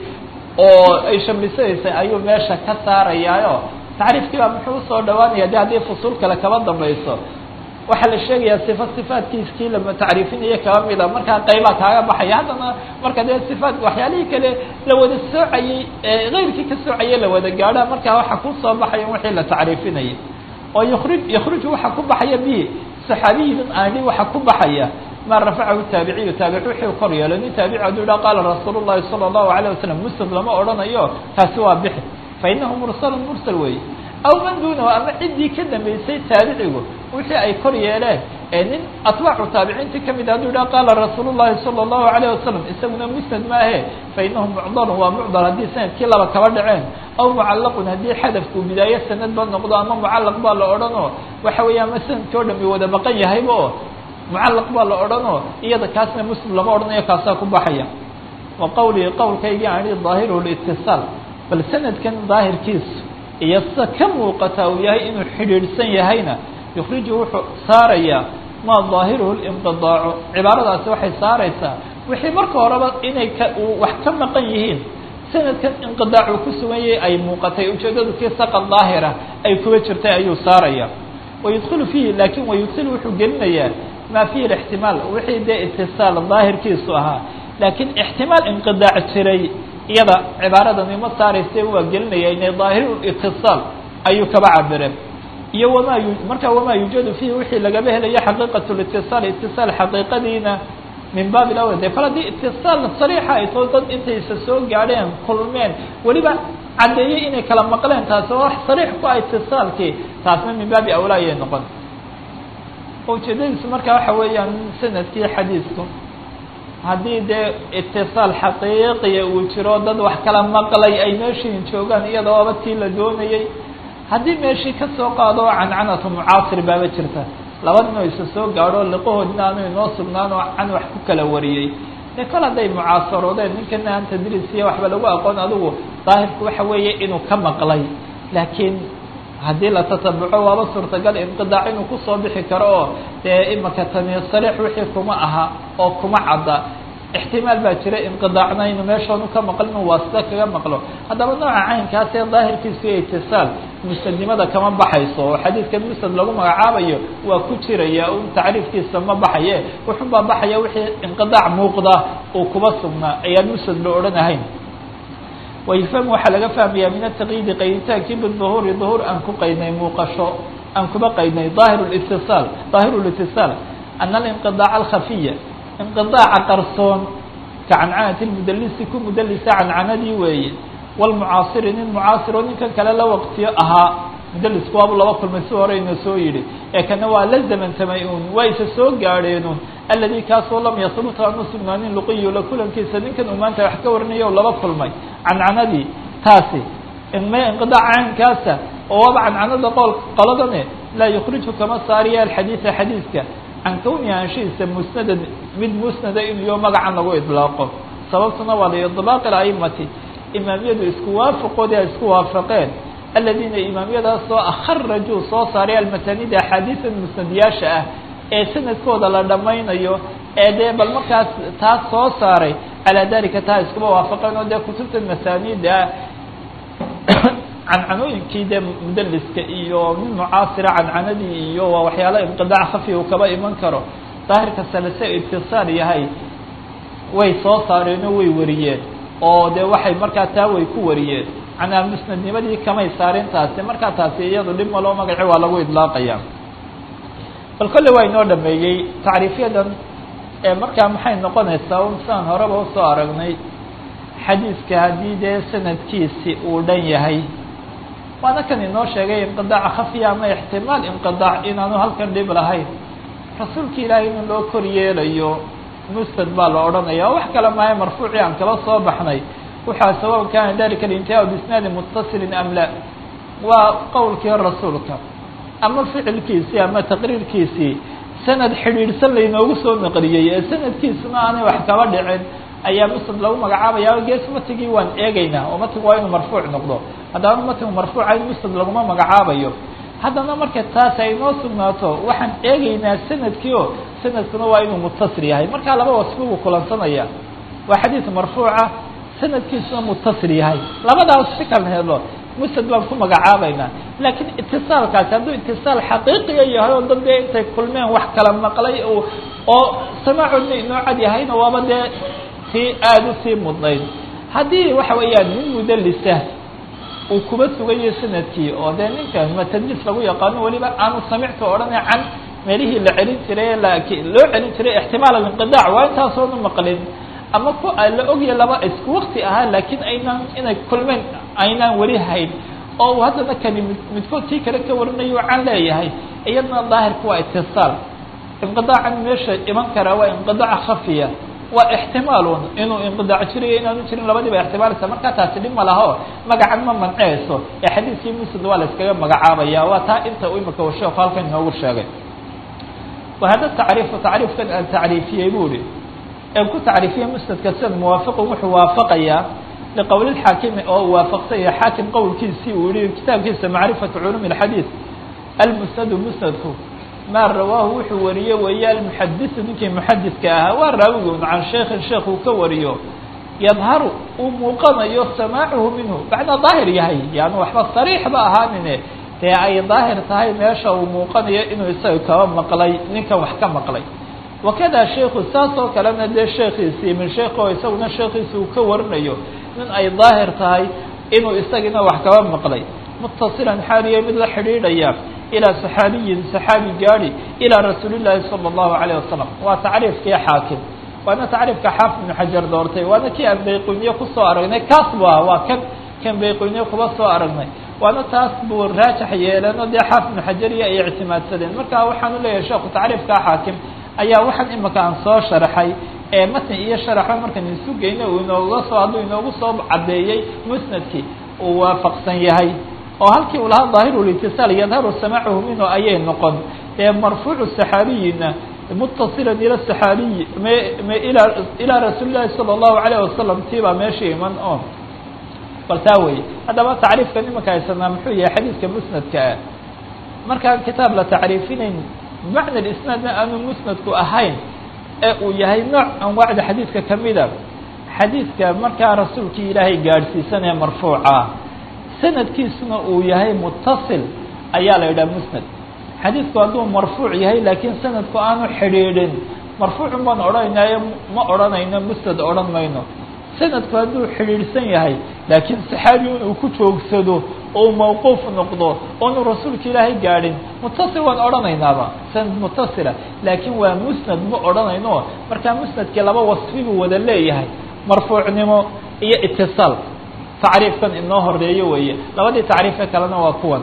oo ay shamlisanaysay ayuu meesha ka saarayaayo tacriifkii baa muxuu usoo dhawaanaya de haddii fusuul kale kaba dambayso waxaa la sheegayaa sifa sifaatkiiskii lama tacriifinayo kaba mida markaa qaybaa kaaga baxaya haddana marka dee sifaat waxyaalihii kale la wada soocayey eekeyrkii ka soocayay la wada gaadha markaa waxa ku soo baxaya wixii la tacriifinayay oo yukri yakruju waxa ku baxaya bihi saxaabiyidan aani waxa ku baxaya ma rafacahu taabiciyu taabici wixii kor yeelo nin taabici hadduu yidhaha qaala rasuul llahi sala allahu alayh wasalam musnad lama odhanayo taasi waa bixi fa inahu mursalun mursal weeye aw man duunahu ama ciddii ka dambeysay taabicigu wixii ay kor yeeleen ee nin atbaacu taabiciintii kamid hadduu yidhaha qaala rasuul llahi sala allahu alayh wasalam isaguna musnad maahe fa inahu mucdarun waa mucdar haddii sanadkii laba kaba dhaceen aw mucallaqun haddii xadafku bidaaye sanad ba noqdo ama mucallaq baa la odhanoo waxa weeya ama sanadkii o dham i wada maqan yahayba oo mucallaq baa la odhanoo iyada kaasna muslim lama odhanayo kaasaa ku baxaya wa qawlii qowlkaygii ani daahiru litisaal bal sanadkan daahirkiisu iyo sida ka muuqata uu yahay inuu xidhiidhsan yahayna yukhriju wuxuu saarayaa maa daahiruhu linqidaacu cibaaradaasi waxay saaraysaa wixii marka horeba inay ka wax ka maqan yihiin sanadkan inqidaac uu ku sugan yahay ay muuqatay ujeedadu kii saqa daahira ay kuba jirtay ayuu saaraya wayudkilu fiihi laakin wayudkilu wuxuu gelinayaa maa fiihi ixtimaal wixii dee itisaal daahirkiisu ahaa laakiin ixtimaal inqidaac jiray iyada cibaaradani ma saarayse waa gelinaya inay daahiru itisaal ayuu kaba cabire iyo wamaa yu marka wamaa yuujadu fiihi wixii lagaba helayo xaqiiqat litisaal itisaal xaqiiqadiina min baabi lawal de kol haddii itisaal sariixa ay too dad intaysa soo gaadheen kulmeen weliba caddeeyey inay kala maqleen taasi oo wax sariix ku ah itisaalkii taasna min baabi awlaa ayay noqon ujeedadiisu marka waxa weeyaan sanadkii xadiisku haddii dee itisaal xaqiiqiya uu jiro dad wax kala maqlay ay meeshiin joogaan iyadooba tii la doonayey haddii meeshii ka soo qaado cancanatu mucaasir baaba jirta laba nin oo isa soo gaadho liqahoodina aanu inoo sugnaan oo can wax ku kala wariyey dee kol hadday mucaasaroodeen ninkana aan tadriisiya waxba lagu aqoon adigu daahirku waxa weeye inuu ka maqlay laakiin haddii la tatabuco waaba suurtagal inqidaac inuu kusoo bixi karo oo dee imaka tani sariix wixii kuma aha oo kuma cadda ixtimaal baa jira inqidaacna inu meeshoonu ka maqlin inu waasita kaga maqlo haddaba nooca caynkaas ee daahirkiisu iyo itisaal musnadnimada kama baxayso oo xadiidkan musnad lagu magacaabayo waa ku jiraya un tacriifkiisa ma baxaye wuxun baa baxaya wixii inqidaac muuqda uu kuba sugnaa ayaan musnad la odhanahayn wayfahmu waxaa laga fahmayaa min ataqyiidi qayditaankii biduhuuri duhuur aan ku qaydnay muuqasho aan kuba qaydnay daahir litisaal daahiru litisaal ana alinqidaaca alkhafiya inqidaaca qarsoon ka cancanati lmudalisi ku mudalisa cancanadii weeye walmucaasiri nin mucaasiro ninkan kale la waqtiyo ahaa mudalisku waabu laba kulmay si hore ina soo yidhi ee kana waa la zamantamay un waa isa soo gaadheenun aladi kaasoo lam yahbut aanu sugnaanin luqiyu la kulankiisa ninkan uu maanta wax ka warinaya o laba kulmay cancanadii taasi inma inqidaac caynkaasa oo waaba cancanada qol qoladane laa yukhriju kama saariya alxadiida xadiidka can kawni anshiisa musnadan mid musnada inuyo magacan lagu idlaaqo sababtuna waa liidlaaqi aimati imaamiyadu isku waafaqoodi ay isku waafaqeen aladiina imaamiyadaasoo akharajuu soo saaray almatanida axaadiida musnadiyaasha ah ee sanadkooda la dhammaynayo ee dee bal markaas taas soo saaray calaa dalika taa iskuma waafaqeen oo dee kutubta masaanida cancanooyinkii dee mudaliska iyo nin mucaasira cancanadii iyo waa waxyaala inqidaac khafi uu kaba iman karo daahirka salese itisaal yahay way soo saareenoo way wariyeen oo dee waxay markaa taa way ku wariyeen canaa musnadnimadii kamay saarin taasi markaa taasi iyadu dhib maloo magaci waa lagu idlaaqaya bal kolle waa inoo dhameeyey tacriifyadan ee markaa maxay noqonaysaa un sidaan horeba usoo aragnay xadiiska haddii dee sanadkiisi uu dhan yahay waana kan inoo sheegay inqidaaca khafiya ama ixtimaal inqidaac inaanu halkan dhib lahayn rasuulka ilaahay in loo kor yeelayo musnad baa la odhanaya wax kale maayo marfuucii aan kala soo baxnay waxaa sawaء kana dalika اlintihaa bisnaadi mutasilin am la waa qowlkii rasuulka ama ficilkiisii ama taqriirkiisii sanad xidhiidhsan laynoogu soo naqliyey ee sanadkiisuna aanay wax kaba dhicin ayaa musnad lagu magacaabaya gees matigii waan eegeynaa oo matigu waa inuu marfuuc noqdo haddana matigu marfuuca in musnad laguma magacaabayo haddana marka taas ay noo sugnaato waxaan eegeynaa sanadkii o sanadkuna waa inuu mutasil yahay markaa laba wasfi buu kulansanaya waa xadiid marfuuca sanadkiisuna mutasil yahay labadaas si kala helo musnad baan ku magacaabaynaa laakiin itisaalkaasi hadduu itisaal xaqiiqiya yahay oo dad dee intay kulmeen wax kala maqlay oo samaacoodna inoo cad yahayna waaba dee tii aada usii mudnayd haddii waxa weeyaan nin mudalisa uu kuba sugayo sanadkii oo dee ninka matadlis lagu yaqaano weliba aanu samicta odhana can meelihii la celin jiray loo celin jiray ixtimaal alinqidaac waa intaasoona maqlin ama ku la ogya laba isku wakti ahaa laakiin aynaan inay kulmeen aynaan weli hayn oo uu haddana kani mid midkood kii kale ka warinayo can leeyahay iyadna daahirka waa itisaal inqidaacan meesha iman karaa waa inqidaac khafiya waa ixtimaalun inuu inqidaac jirayo inaanu jirin labadiiba ixtimaalaysa markaa taasi dhib ma laho magacan ma manceyso ee xadiiskii musnad waa la iskaga magacaabaya waa taa inta u imika u sheeku halkan inoogu sheegay wahada tacriifu tacriifkan aan tacriifiyey bu ihi ee ku tacriifiyey musnadka sida muwaafiqun wuxuu waafaqayaa liqowli xaakimi oo uu waafaqsan yahay xaakim qowlkiisii uu yihi kitaabkiisa macrifatu culuumi اxadiid almusnadu musnadku maa rawaahu wuxuu wariye weeye almuxadisu ninkii muxadidka ahaa waa raawigun can sheikhin sheekh uu ka wariyo yadharu uu muuqanayo samaacuhu minhu macnaa daahir yahay yani waxba sariixba ahaanine dee ay daahir tahay meesha uu muuqanayo inuu isaga kaba maqlay ninkan wax ka maqlay wakada sheiku saas oo kalena dee sheekiisii min sheekh oo isaguna sheekiisi uu ka warinayo nin ay daahir tahay inuu isagina wax kaba maqlay mutasilan xaaliya mid la xidhiidhaya ilaa saxaabiyin saxaabi gaadi ilaa rasuuli llaahi sala allahu alayh wasalam waa tacriifkii xaakim waana tacriifka xaafid ibnu xajar doortay waana kii aan bayquniye kusoo aragnay kaas bu ah waa kan kan bayquniye kuba soo aragnay waana taas buu raajax yeeleen oo dee xaafid ibnu xajariya ay ictimaadsadeen marka waxaanu leeyahay sheekhu tacriifkaa xaakim ayaa waxaan imika aan soo sharaxay ee matni iyo sharaxo markaan isu geyna uu inooga soo hadduu inoogu soo caddeeyey musnadkii uu waafaqsan yahay oo halkii uu lahaa daahiru litisaal yadharu samaacuhu minhu ayay noqon ee marfuucu saxaabiyina mutasilan ila saxaabiyi me me ilaa ilaa rasuuli llahi sala allahu alayh wasalam tii baa meesha iman oo bal taa weye haddaba tacriifka nimanka haysanaa muxuu yahay xadiidka musnadka ah markaan kitaab la tacriifinayn bimacna isnaadna aanu musnadku ahayn ee uu yahay nooc anwaacda xadiidka kamida xadiidka markaa rasuulkii ilaahay gaadhsiisan ee marfuuca sanadkiisuna uu yahay mutasil ayaa la yidhaha musnad xadiidku hadduu marfuuc yahay laakiin sanadku aanu xidhiidhin marfuucun baan odhanaynayo ma odhanayno musnad odhan mayno sanadku hadduu xidhiidhsan yahay laakiin saxaabi inuu ku joogsado oo mawquuf noqdo oonu rasuulka ilaahay gaadhin mutasil waan odhanaynaaba sanad mutasila laakiin waa musnad ma odhanayno markaa musnadkii laba wasfi buu wada leeyahay marfuucnimo iyo itisaal tacriifkan inoo horeeyo weeye labadii tacriife kalena waa kuwan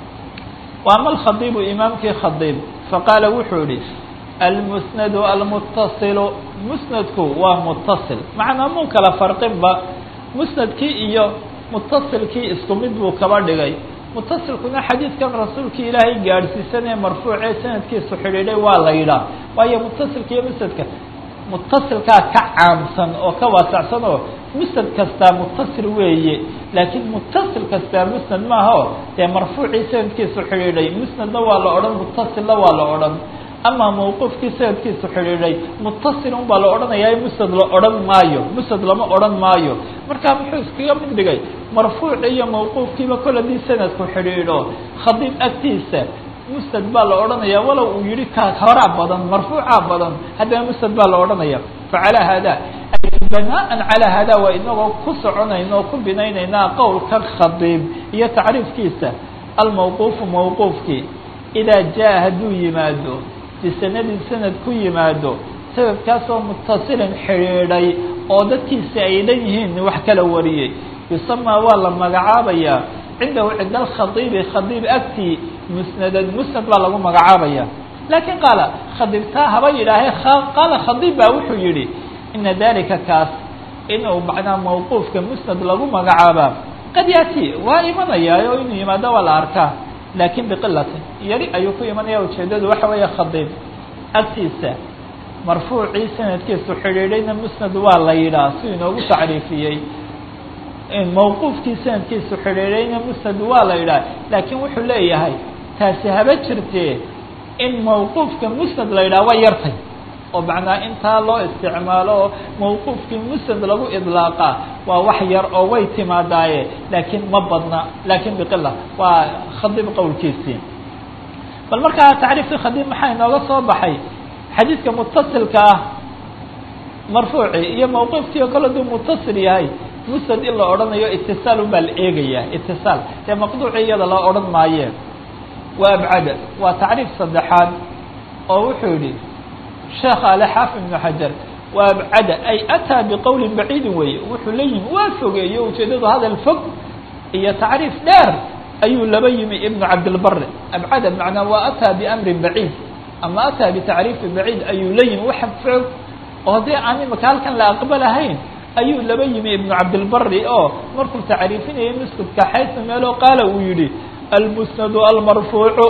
wa ama alkhadiibu imaamkii khadiib faqaala wuxuu yihi almusnadu almutasilu musnadku waa mutasil macnaa muu kala farqinba musnadkii iyo mutasilkii isku mid buu kaba dhigay mutasilkuna xadiidkan rasuulkii ilaahay gaadhsiisanee marfuucee sanadkiisu xidhiidhay waa la yidhaah waayo mutasilka iyo musnadka mutasilkaa ka caamsan oo ka waasacsan oo musnad kastaa mutasil weeye laakiin mutasil kastaa musnad maaha o dee marfuucii sanadkiisu xidhiidhay musnadna waa la odhan mutasilna waa la odhan ama mawquufkii sanadkiisu xidhiidhay mutasil un baa la odhanayaa musnad la odhan maayo musnad lama odhan maayo markaa muxuu iskaga mid dhigay marfuuc iyo mawquufkiiba kol hadii sanadku xidhiidho khadiib agtiisa musnad baa la odhanaya walow uu yihi ka horaa badan marfuucaa badan haddana musnad baa la odhanaya facalaa haada banaan calaa haada waa inagoo ku soconayna oo ku binaynaynaa qowlkan khadiib iyo tacriifkiisa almawquufu mawquufkii idaa jaa hadduu yimaado bisanadin sanad ku yimaado sanadkaasoo mutasilin xidhiidhay oo dadkiisi ay dhan yihiin wax kala wariyey yusamaa waa la magacaabayaa cindahu cinda alkhadiibi khadiib agtii musnadan musnad baa lagu magacaabaya laakiin qaala khadiib taa haba yidhaahee qaala khadiib baa wuxuu yihi ina dalika kaas inuu macnaa mawquufka musnad lagu magacaabaa qad yaati waa imanayaa oo inuu yimaado waa la arkaa laakin biqilatin yari ayuu ku imanaya ujeedadu waxa weeye khadiib agtiisa marfuucii sanadkiisu xidhiidhayna musnad waa la yidhaah si inoogu tacriifiyey mawquufkii sanadkiisu xidhiidhayna musnad waa la yidhaah laakiin wuxuu leeyahay taasi haba jirtee in mawquufka musnad la yidhaha waa yartay oo macnaa intaa loo isticmaalo oo mawquufkii musnad lagu idlaaqa waa wax yar oo way timaadaaye laakiin ma badna laakiin biqila waa khadiib qowlkiisii bal markaa tacriifkii khadiib maxaa inooga soo baxay xadiidka mutasilka ah marfuuci iyo mawquufkii oo kale duu mutasil yahay musnad in la odhanayo itisaal unbaa la eegayaa itisaal dee maqduuci iyada la odhan maayeen wa abcada waa tacriif saddexaad oo wuxuu yihi sheekh ale xaafid ibnu xajar wa abcada ay ataa biqowlin baciidin weeye wuxuu la yimi waa fogeeyo ujeedadu hadal fog iyo tacriif dheer ayuu laba yimi ibnu cabdilbari abcada macnaa waa ataa biamrin baciid ama ataa bitacriifi baciid ayuu la yimi wax fog oo haddii aan imaka halkan la aqbalahayn ayuu laba yimi ibnu cabdilbari oo markuu tacriifinayay musnadka xaysu meelo qaala uu yihi almusnadu almarfuucu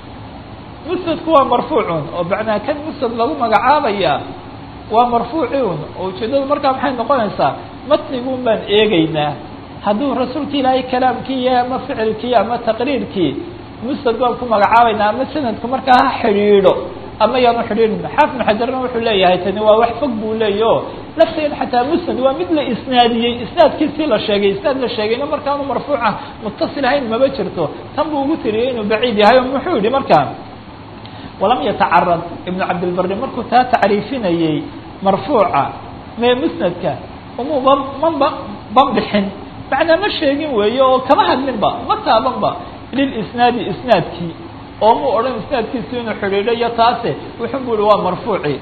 musnadku waa marfuucun oo macnaa kan musnad lagu magacaabaya waa marfuuciun oo ujeedadu markaa maxay noqonaysaa matniguun baan eegeynaa hadduu rasuulki ilaahay kalaamkii yahay ama ficilkii ama taqriirkii musnad baan ku magacaabaynaa ama sanadku markaa ha xidhiidho ama yaanu xidhiidhin xaafid xajarna wuxuu leeyahay tani waa wax fog buu leeya o lafteed xataa musnad waa mid la isnaadiyey isnaadkiisii la sheegay isnaad la sheegayna markaanu marfuuca mutasil ahayn maba jirto tan buu ugu tiriyey inuu baciid yahay oo muxuu yihi markaa walam yatacarad ibnu cabdilbari markuu taa tacriifinayey marfuuca mee musnadka umuba maba banbixin macnaa ma sheegin weeye oo kama hadlinba ma taabanba lilisnaadi isnaadkii oo mu odhan isnaadkiisu inuu xidhiidho iyo taase wuxuu bu uhi waa marfuuci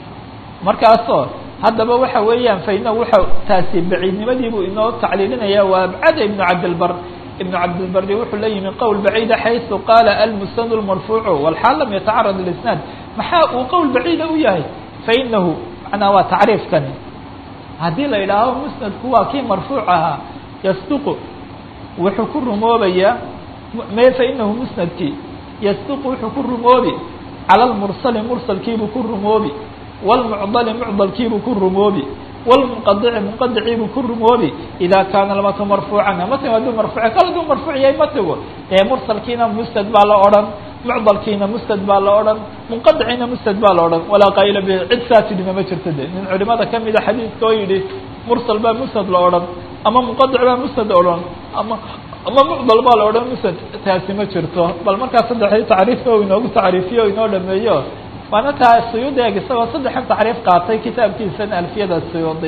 markaasoo haddaba waxa weeyaan faina wuxa taasi baciidnimadiibuu inoo tacliilinaya waa abcada ibnu cabdilbar ibnu cabdilbari wuxuu la yimi qowl baciida xaysu qaala almusnad lmarfuucu walxaal lam yatacarad lisnaad maxaa uu qowl baciida u yahay fainahu macnaa waa tacriifkani haddii la yidhaaho musnadku waa kii marfuuc ahaa yasduqu wuxuu ku rumoobayaa me fainahu musnadkii yasduqu wuxuu ku rumoobi cala lmursali mursalkiibuu ku rumoobi wlmucdali mucdalkiibuu ku rumoobi wlmunqadici munqadiciibuu ku rumoobi ida kaana lmatu marfuucan matnigu hadduu marfuuc kal haduu marfuuc yahay matnigu dee mursalkiina musnad baa la odhan mucdalkiina musnad baa la odhan munqadiciina musnad baa la odhan walaa qaayila bi cid saa tidhina ma jirto de nin culimada kamida xadiidka oo yidhi mursal baa musnad la odhan ama munqadic baa musnad odhan ama ama mucdal baa la odhan musnad taasi ma jirto bal markaa saddexdii tacriifka o inoogu tacriifiyo o inoo dhameeyo waana taa suyuudi eeg isagoo saddexan tacriif qaatay kitaabkiisana alfiyada suyuudi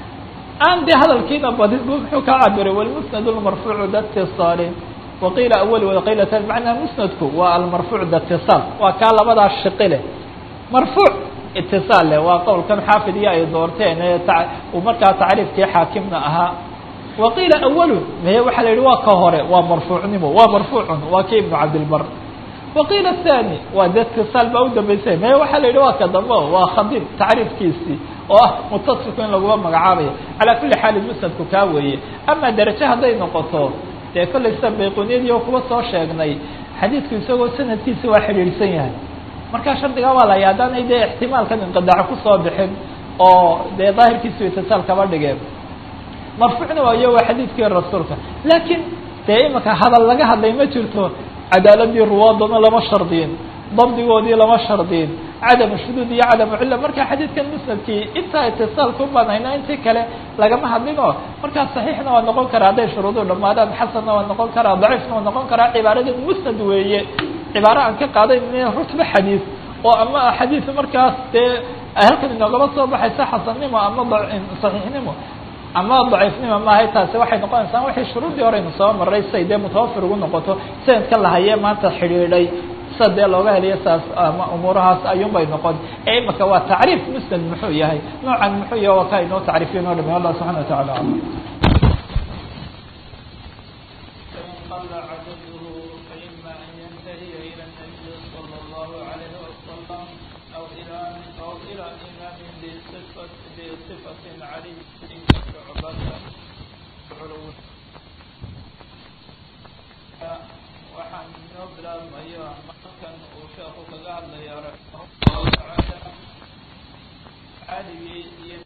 aan dee hadalkiina badin bu muxuu ka cabiray walmusnad lmarfuucu daitisaali waqiila awali waqiila tani macnaa musnadku waa almarfuuc daitisaal waa kaa labadaa shiqi leh marfuuc itisaal leh waa qowlkan xaafid iyo ay doorteen ee uu markaa tacriifkii xaakimna ahaa waqiila awalu maye waxaa la yidhi waa ka hore waa marfuucnimo waa marfuucun waa ki ibnu cabdilbar waqiila athani waa de itisaal baa u dambaysay maye waxaa la yidhi waa ka dambe waa khadiib tacriifkiisii oo ah mutasilku in laguma magacaabayo calaa kulli xaalin musnadku kaa weeye ama derajo hadday noqoto dee kollay sida bayquniyadii oo kuba soo sheegnay xadiidku isagoo sanadkiisi waa xidhiidhsan yahay markaa shardigaa waa laya haddaanay dee ixtimaalkan inqidaaco kusoo bixin oo dee daahirkiisu itisaal kaba dhigeen marfuucna waayo waa xadiidkii rasuulka laakiin dee imika hadal laga hadlay ma jirto cadaaladii ruwaadana lama shardiyin dabdigoodii lama shardiyin cadamu shuduud iyo cadamu cilla marka xadiidkan musnadkii intaa itisaalku banayna intii kale lagama hadlinoo markaa saxiixna waa noqon karaa hadday shuruudu dhamaadaan xasanna waa noqon karaa daciifna waa noqon karaa cibaaradan musnad weeye cibaaro aan ka qaaday rutba xadiid oo ama xadiid markaas dee halkan inoogaba soo baxaysa xasannimo ama saxiixnimo ama daciifnimo maahay taasi waxay noqonaysaa waxay shuruudii horeynu soo maray say dee mutawafir ugu noqoto sanadka lahaye maanta xidhiidhay sa dee looga heliyo saas ama umuurahaas ayuun bay noqon ee imika waa tacriif musnad muxuu yahay noocan muxuu yahay waa kaa inoo tacriifiyo noo dhame allah subxana wa tacala alam waxaan inoo bilaabmayo markan uu sheeku kaga hadlaya raximah llahu tacaala caaligii iyo